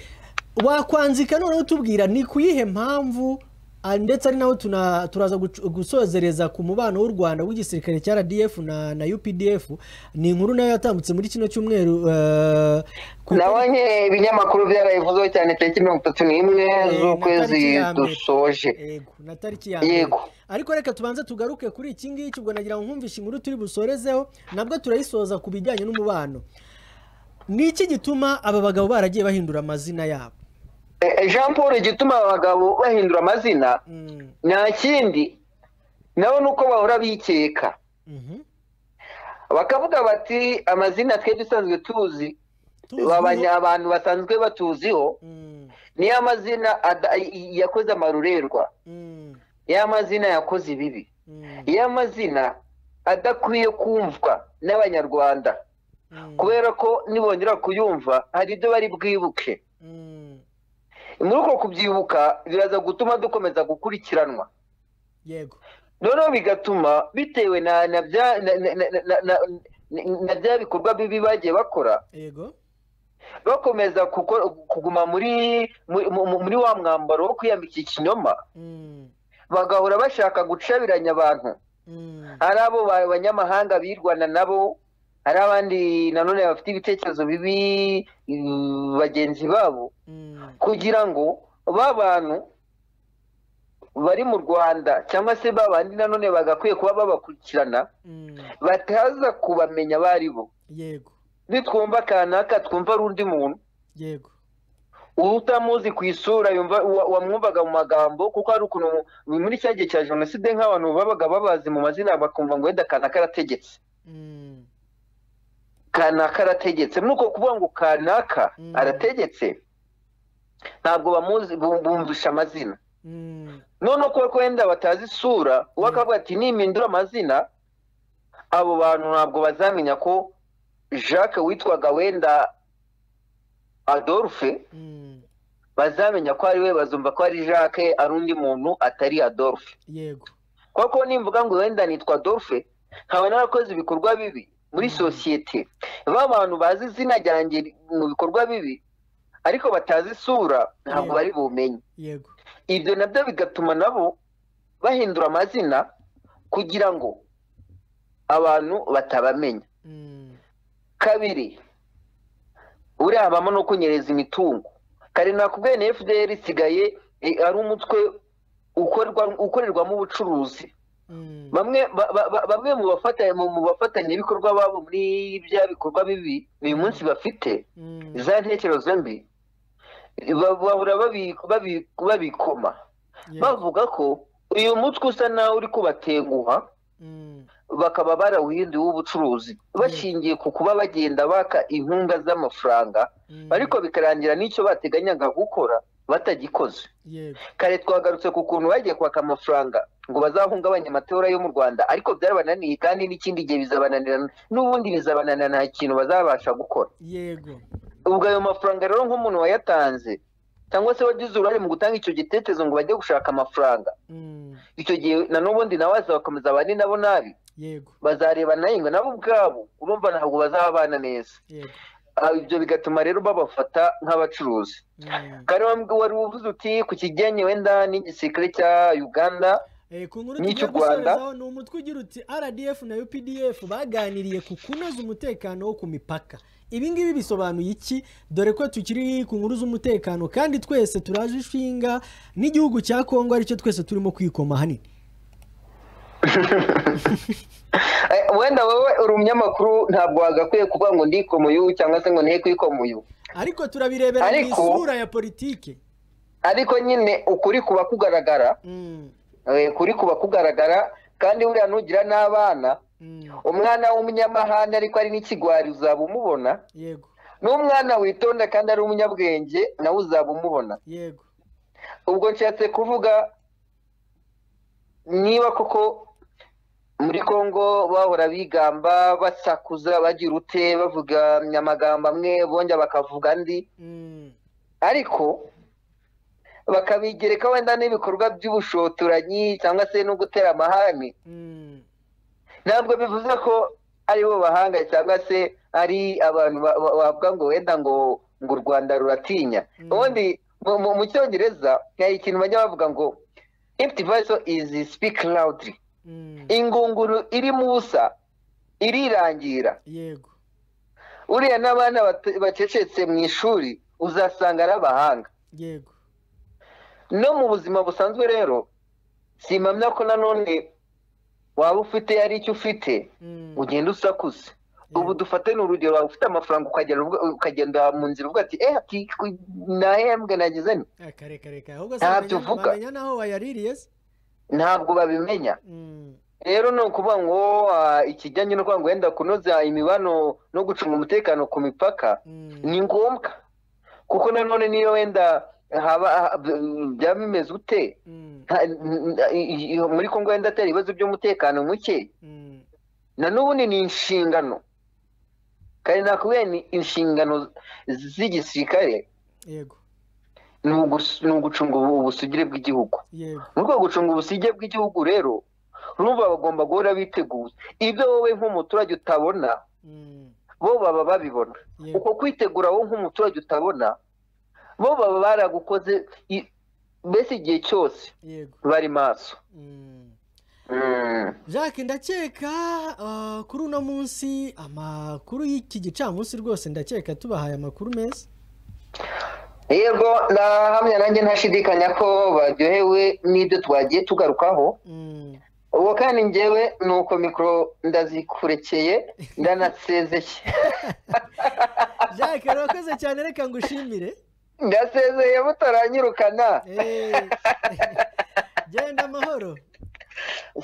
wakwanzika noneho utubwira ni ku yihe mpamvu ah, ndetse ari naho tuna- turaza gucu- gusozereza ku mubano w'u rwanda w'igisirikare cya rdf na, na updf ni inkuru nayo yatambutse muri kino cyumweru eh, ku- nabonye ibinyamakuru byarabivuzeho cyane tariki mirongo itatu n'imwe Eh, na z'ukwezi tariki ya mbere. dusoje Yego, na tariki ya mbere. Yego. ariko reka tubanze tugaruke kuri iki ngiki ubwo nagira ngo nkumvishe inkuru turi busorezeho nabwo turayisoza ku bijyanye n'umubano ni iki gituma aba bagabo baragiye bahindura amazina yabo Eh, eh, jean paul igituma aba bagabo bahindura amazina Mm, nta kindi nabo ni uko bahora bikeka mhm. bakavuga bati amazina twe dusanzwe tuzi Tuzi babanya uwo- abantu basanzwe batuziho Mm, niyo amazina ada- y- yakoze amarurerwa mm, ya mazina yakoze ibibi mm, ya mazina adakwiye kumvwa n'abanyarwanda mm, kubera ko nibongera kuyumva hari ibyo bari bwibuke mm. muri uko kubyibuka biraza gutuma dukomeza gukurikiranwa yego noneho bigatuma bitewe na na bya na- na- na- na- na- na- na bya bikorwa bibi bagiye bakora yego bakomeza kuko- kuguma muri muri- mu- muri wa mwambaro wo kwiyambika ikinyoma Mm, bagahora bashaka gucabiranya abantu mm, hari abo ba- banyamahanga birwana nabo hari abandi nanone bafite ibitekerezo bibi mm, bagenzi babo mm, kugira ngo ba bantu bari mu rwanda cyangwa se ba bandi nanone bagakwiye kuba babakurikirana mm. bataza kubamenya abo ari bo yego nitwumva kanaka twumva ari undi muntu yego utamuzi ku isura yumva wa- wamwumvaga mu magambo kuko hari ukuntu mu- muri cya gihe cya jenoside nk'abantu babaga babazi mu mazina bakumva ngo wenda kanaka arategetse Mm, kanaka arategetse ni uko kuvuga ngo kanaka Mm. arategetse ntabwo bamuzi bu- bumvisha amazina mm, none ko ko wenda batazi isura uwo akavuga ati nimpindura amazina abo bantu ntabwo bazamenya ko jacques witwaga wenda adolphe mm. bazamenya ko ari we bazumva ko ari jacques ari undi muntu atari adolphe yego kuko nimvuga ngo wenda nitwa adolphe nkaba narakoze ibikorwa bibi muri sosiyete ba bantu bazi izina ryanjye mu bikorwa bibi ariko batazi isura ntabwo Yego. bari bumenye yego ibyo nabyo bigatuma nabo bahindura amazina kugira ngo abantu batabamenya Mm, kabiri buriya habamo no kunyereza imitungo kare nakubwiye na fdr isigaye eh, ari umutwe ukorwa- ukorerwamo ubucuruzi mm, bamwe ba- ba- ba- bamwe mu bafata- mu- mu bafatanyabikorwa babo muri bya bikorwa bibi uyu munsi bafite mm, za ntekerezo mbi ba- bahora babi- babi- babikoma yego bavuga ko uyu mutwe usa nawe uri kubatenguha Mm, bakaba barawuhinduye uw'ubucuruzi bashingiye ku kuba bagenda baka inkunga z'amafaranga mm, ariko bikarangira n'icyo bateganyaga gukora batagikoze yego kare twagarutse ku kuntu bagiye kwaka amafaranga ngo bazahungabanye amatora yo mu rwanda ariko byarabananiye kandi n'ikindi gihe bizabananira n'ubundi bizabananira nta kintu bazabasha gukora yego ubwo ayo mafaranga rero nk'umuntu wayatanze cyangwa se wagize uruhare mu gutanga icyo gitekerezo ngo bajye gushaka amafaranga Mm, icyo gihe na n'ubundi nawe bazakomeza abandi nabo nabi yego bazareba nayo ngo nabo ubwabo urumva ntabwo bazabana neza yego Ah, ibyo bigatuma rero babafata nk'abacuruzi Mm. kare wambwi- wari uvuze uti ku kijyanye wenda n'igisirikare cya uganda Eh, ku nkuru N'icyo tugiye u Rwanda- gusorezaho ni umutwe ugira uti rdf na updf baganiriye ku kunoza umutekano wo ku mipaka ibi ngibi bisobanuye iki dore ko tukiri ku nkuru z'umutekano kandi twese turaje ishinga n'igihugu cya kongo aricyo twese turimo kwikoma hanini Eh, wenda wowe uri umunyamakuru ntabwo wagakwiye kuvuga ngo ndikomuyu cyangwa se ngo ntihe kwikomuyu ariko turabirebera mu Ariko- isura ya politike ariko nyine ukuri kuba kugaragara Mm, eh, kuri kuba kugaragara kandi buriya nugira n'abana mm, umwana w'umunyamahane ariko ari n'ikigwari uzaba umubona yego n'umwana witonda kandi ari umunyabwenge nawe uzaba umubona yego ubwo nshatse kuvuga niba koko muri congo bahora bigamba basakuza bagira ute bavuga amagambo amwe bongera bakavuga andi Mm, ariko bakabigereka wenda n'ibikorwa by'ubushotoranyi cyangwa se no gutera amahane ntabwo bivuze ko ari bo bahanga cyangwa se ari abantu ba- ba- bavuga ngo wenda ngo ngo u rwanda ruratinya ubundi mu- mu- mu cyongereza hari ikintu bajya bavuga ngo if voice is speak loudly ingunguru iri musa irirangira yego uriya n'abana bate- bacecetse mu ishuri uzasanga ari abahanga yego no mu buzima busanzwe rero simpamya ko nanone waba ufite ari icyo ufite Mm. ugenda usakuza Yeah. ubu dufate ni urugero waba ufite amafaranga ukagera ubwo- ukagenda mu nzira uvuga ati eh ati ku- nahembwe nagize nti Ah, kare kare kare ahubwo Ntabyo se bamenya- uvuga. bamenya naho wayaririye se ntabwo babimenya Mm. rero ni ukuvuga ngo ah, ikijyanye no kuvuga ngo wenda kunoza imibano no gucunga umutekano ku mipaka Mm. ni ngombwa kuko nanone niyo wenda haba ha- byaba bimeze ute Mm. nta- n- n- i- muri kongo wenda atari ibibazo by'umutekano muke Mm. na n'ubundi ni inshingano kandi nakubwiye ni inshingano z'igisirikare yego ni ugus- ni ugucunga ubu- ubusugire bw'igihugu yego mu rwego rwo gucunga ubusugire bw'igihugu rero urumva bagomba guhora biteguye ibyo wowe nk'umuturage utabona Mm. bo baba babibona Yego. uko kwitegura wowe nk'umuturage utabona bo baba baragukoze i- mbese igihe cyose yego bari maso Mm. Mm. jacques ndakeka ah, kuri uno munsi amakuru y'iki gicamunsi rwose ndakeka tubahaye amakuru meza yego ndahamya nanjye ntashidikanya ko baryohewe n'ibyo twagiye tugarukaho Mm. ubu kandi njyewe ni uko mikoro ndazikurekeye ndanasezeye jacques urakoze cyane reka ngushimire ndasezeye mutaranyirukana Eh. genda amahoro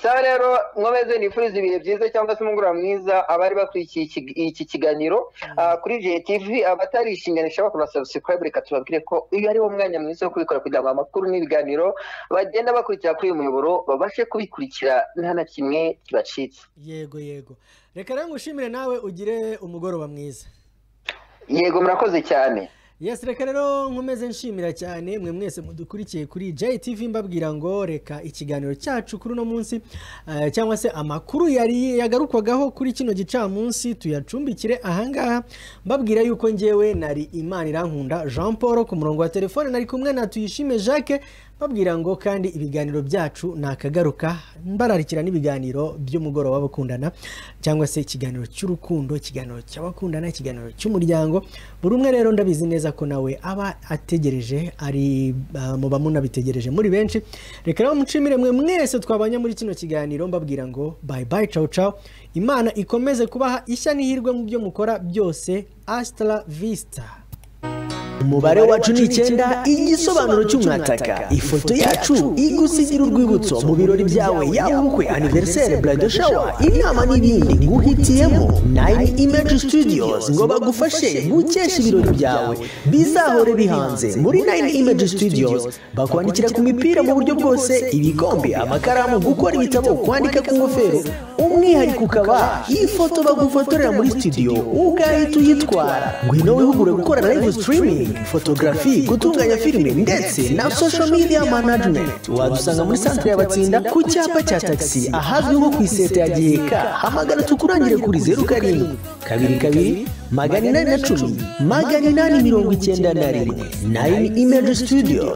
sa rero nkomeze nifuriza ibihe byiza cyangwa se umugoroba mwiza abari bakurikiye iki- iki kiganiro ah, kuri jtv abatarishinganisha bakora subscribe reka tubabwire ko uyu ari wo mwanya mwiza wo kubikora kugira ngo amakuru n'ibiganiro bagenda bakurikira kuri uyu muyoboro babashe kubikurikira nta na kimwe kibacitse yego yego reka rero ngushimire nawe ugire umugoroba mwiza yego murakoze cyane yes reka rero nkomeze nshimira cyane mwe mwese mudukurikiye kuri JTV mbabwira ngo reka ikiganiro cyacu kuri uno munsi eh, cyangwa se amakuru yari yagarukwagaho kuri kino gicamunsi tuyacumbikire ahangaha mbabwira yuko ngewe nari imana irankunda jean paul ku murongo wa telefone nari kumwe na tuyishime jacques mbabwira ngo kandi ibiganiro byacu ni akagaruka mbararikira n'ibiganiro by'umugoroba w'abakundana cyangwa se ikiganiro cy'urukundo ikiganiro cy'abakundana ikiganiro cy'umuryango buri umwe rero ndabizi neza ko nawe aba ategereje ari ah, mu bamunabitegereje muri benshi reka rero mucimire mwe mwese twabanye muri kino kiganiro mbabwira ngo bayi bayi cawu cawu imana ikomeze kubaha ishya n'ihirwe mu byo mukora byose asitara visita umubare wacu ni icyenda igisobanuro cy'umwataka ifoto yacu igusigira urwibutso mu birori byawe yaba ubukwe aniveriseri burayidi shawa inama n'ibindi nguhitiyemo nayini imeji situdiyozi ngo bagufashe gukesha ibirori byawe bizahore bihanze muri nayini imeji situdiyozi bakwandikira ku mipira mu buryo bwose ibikombe amakaramu gukora ibitabo kwandika ku ngofero umwihariko ukaba ifoto bagufotorera muri studio ugahita uyitwara ngwino wihugure gukora live streaming photography gutunganya filime ndetse na social media management wadusanga muri centre y'abatsinda ku cyapa cya taxi ahazwi nko ku iseta ya giheka hamagara tukurangire kuri zeru karindwi kabiri kabiri magana inani na cumi magana inani mirongo icyenda na rimwe nayini imeji studio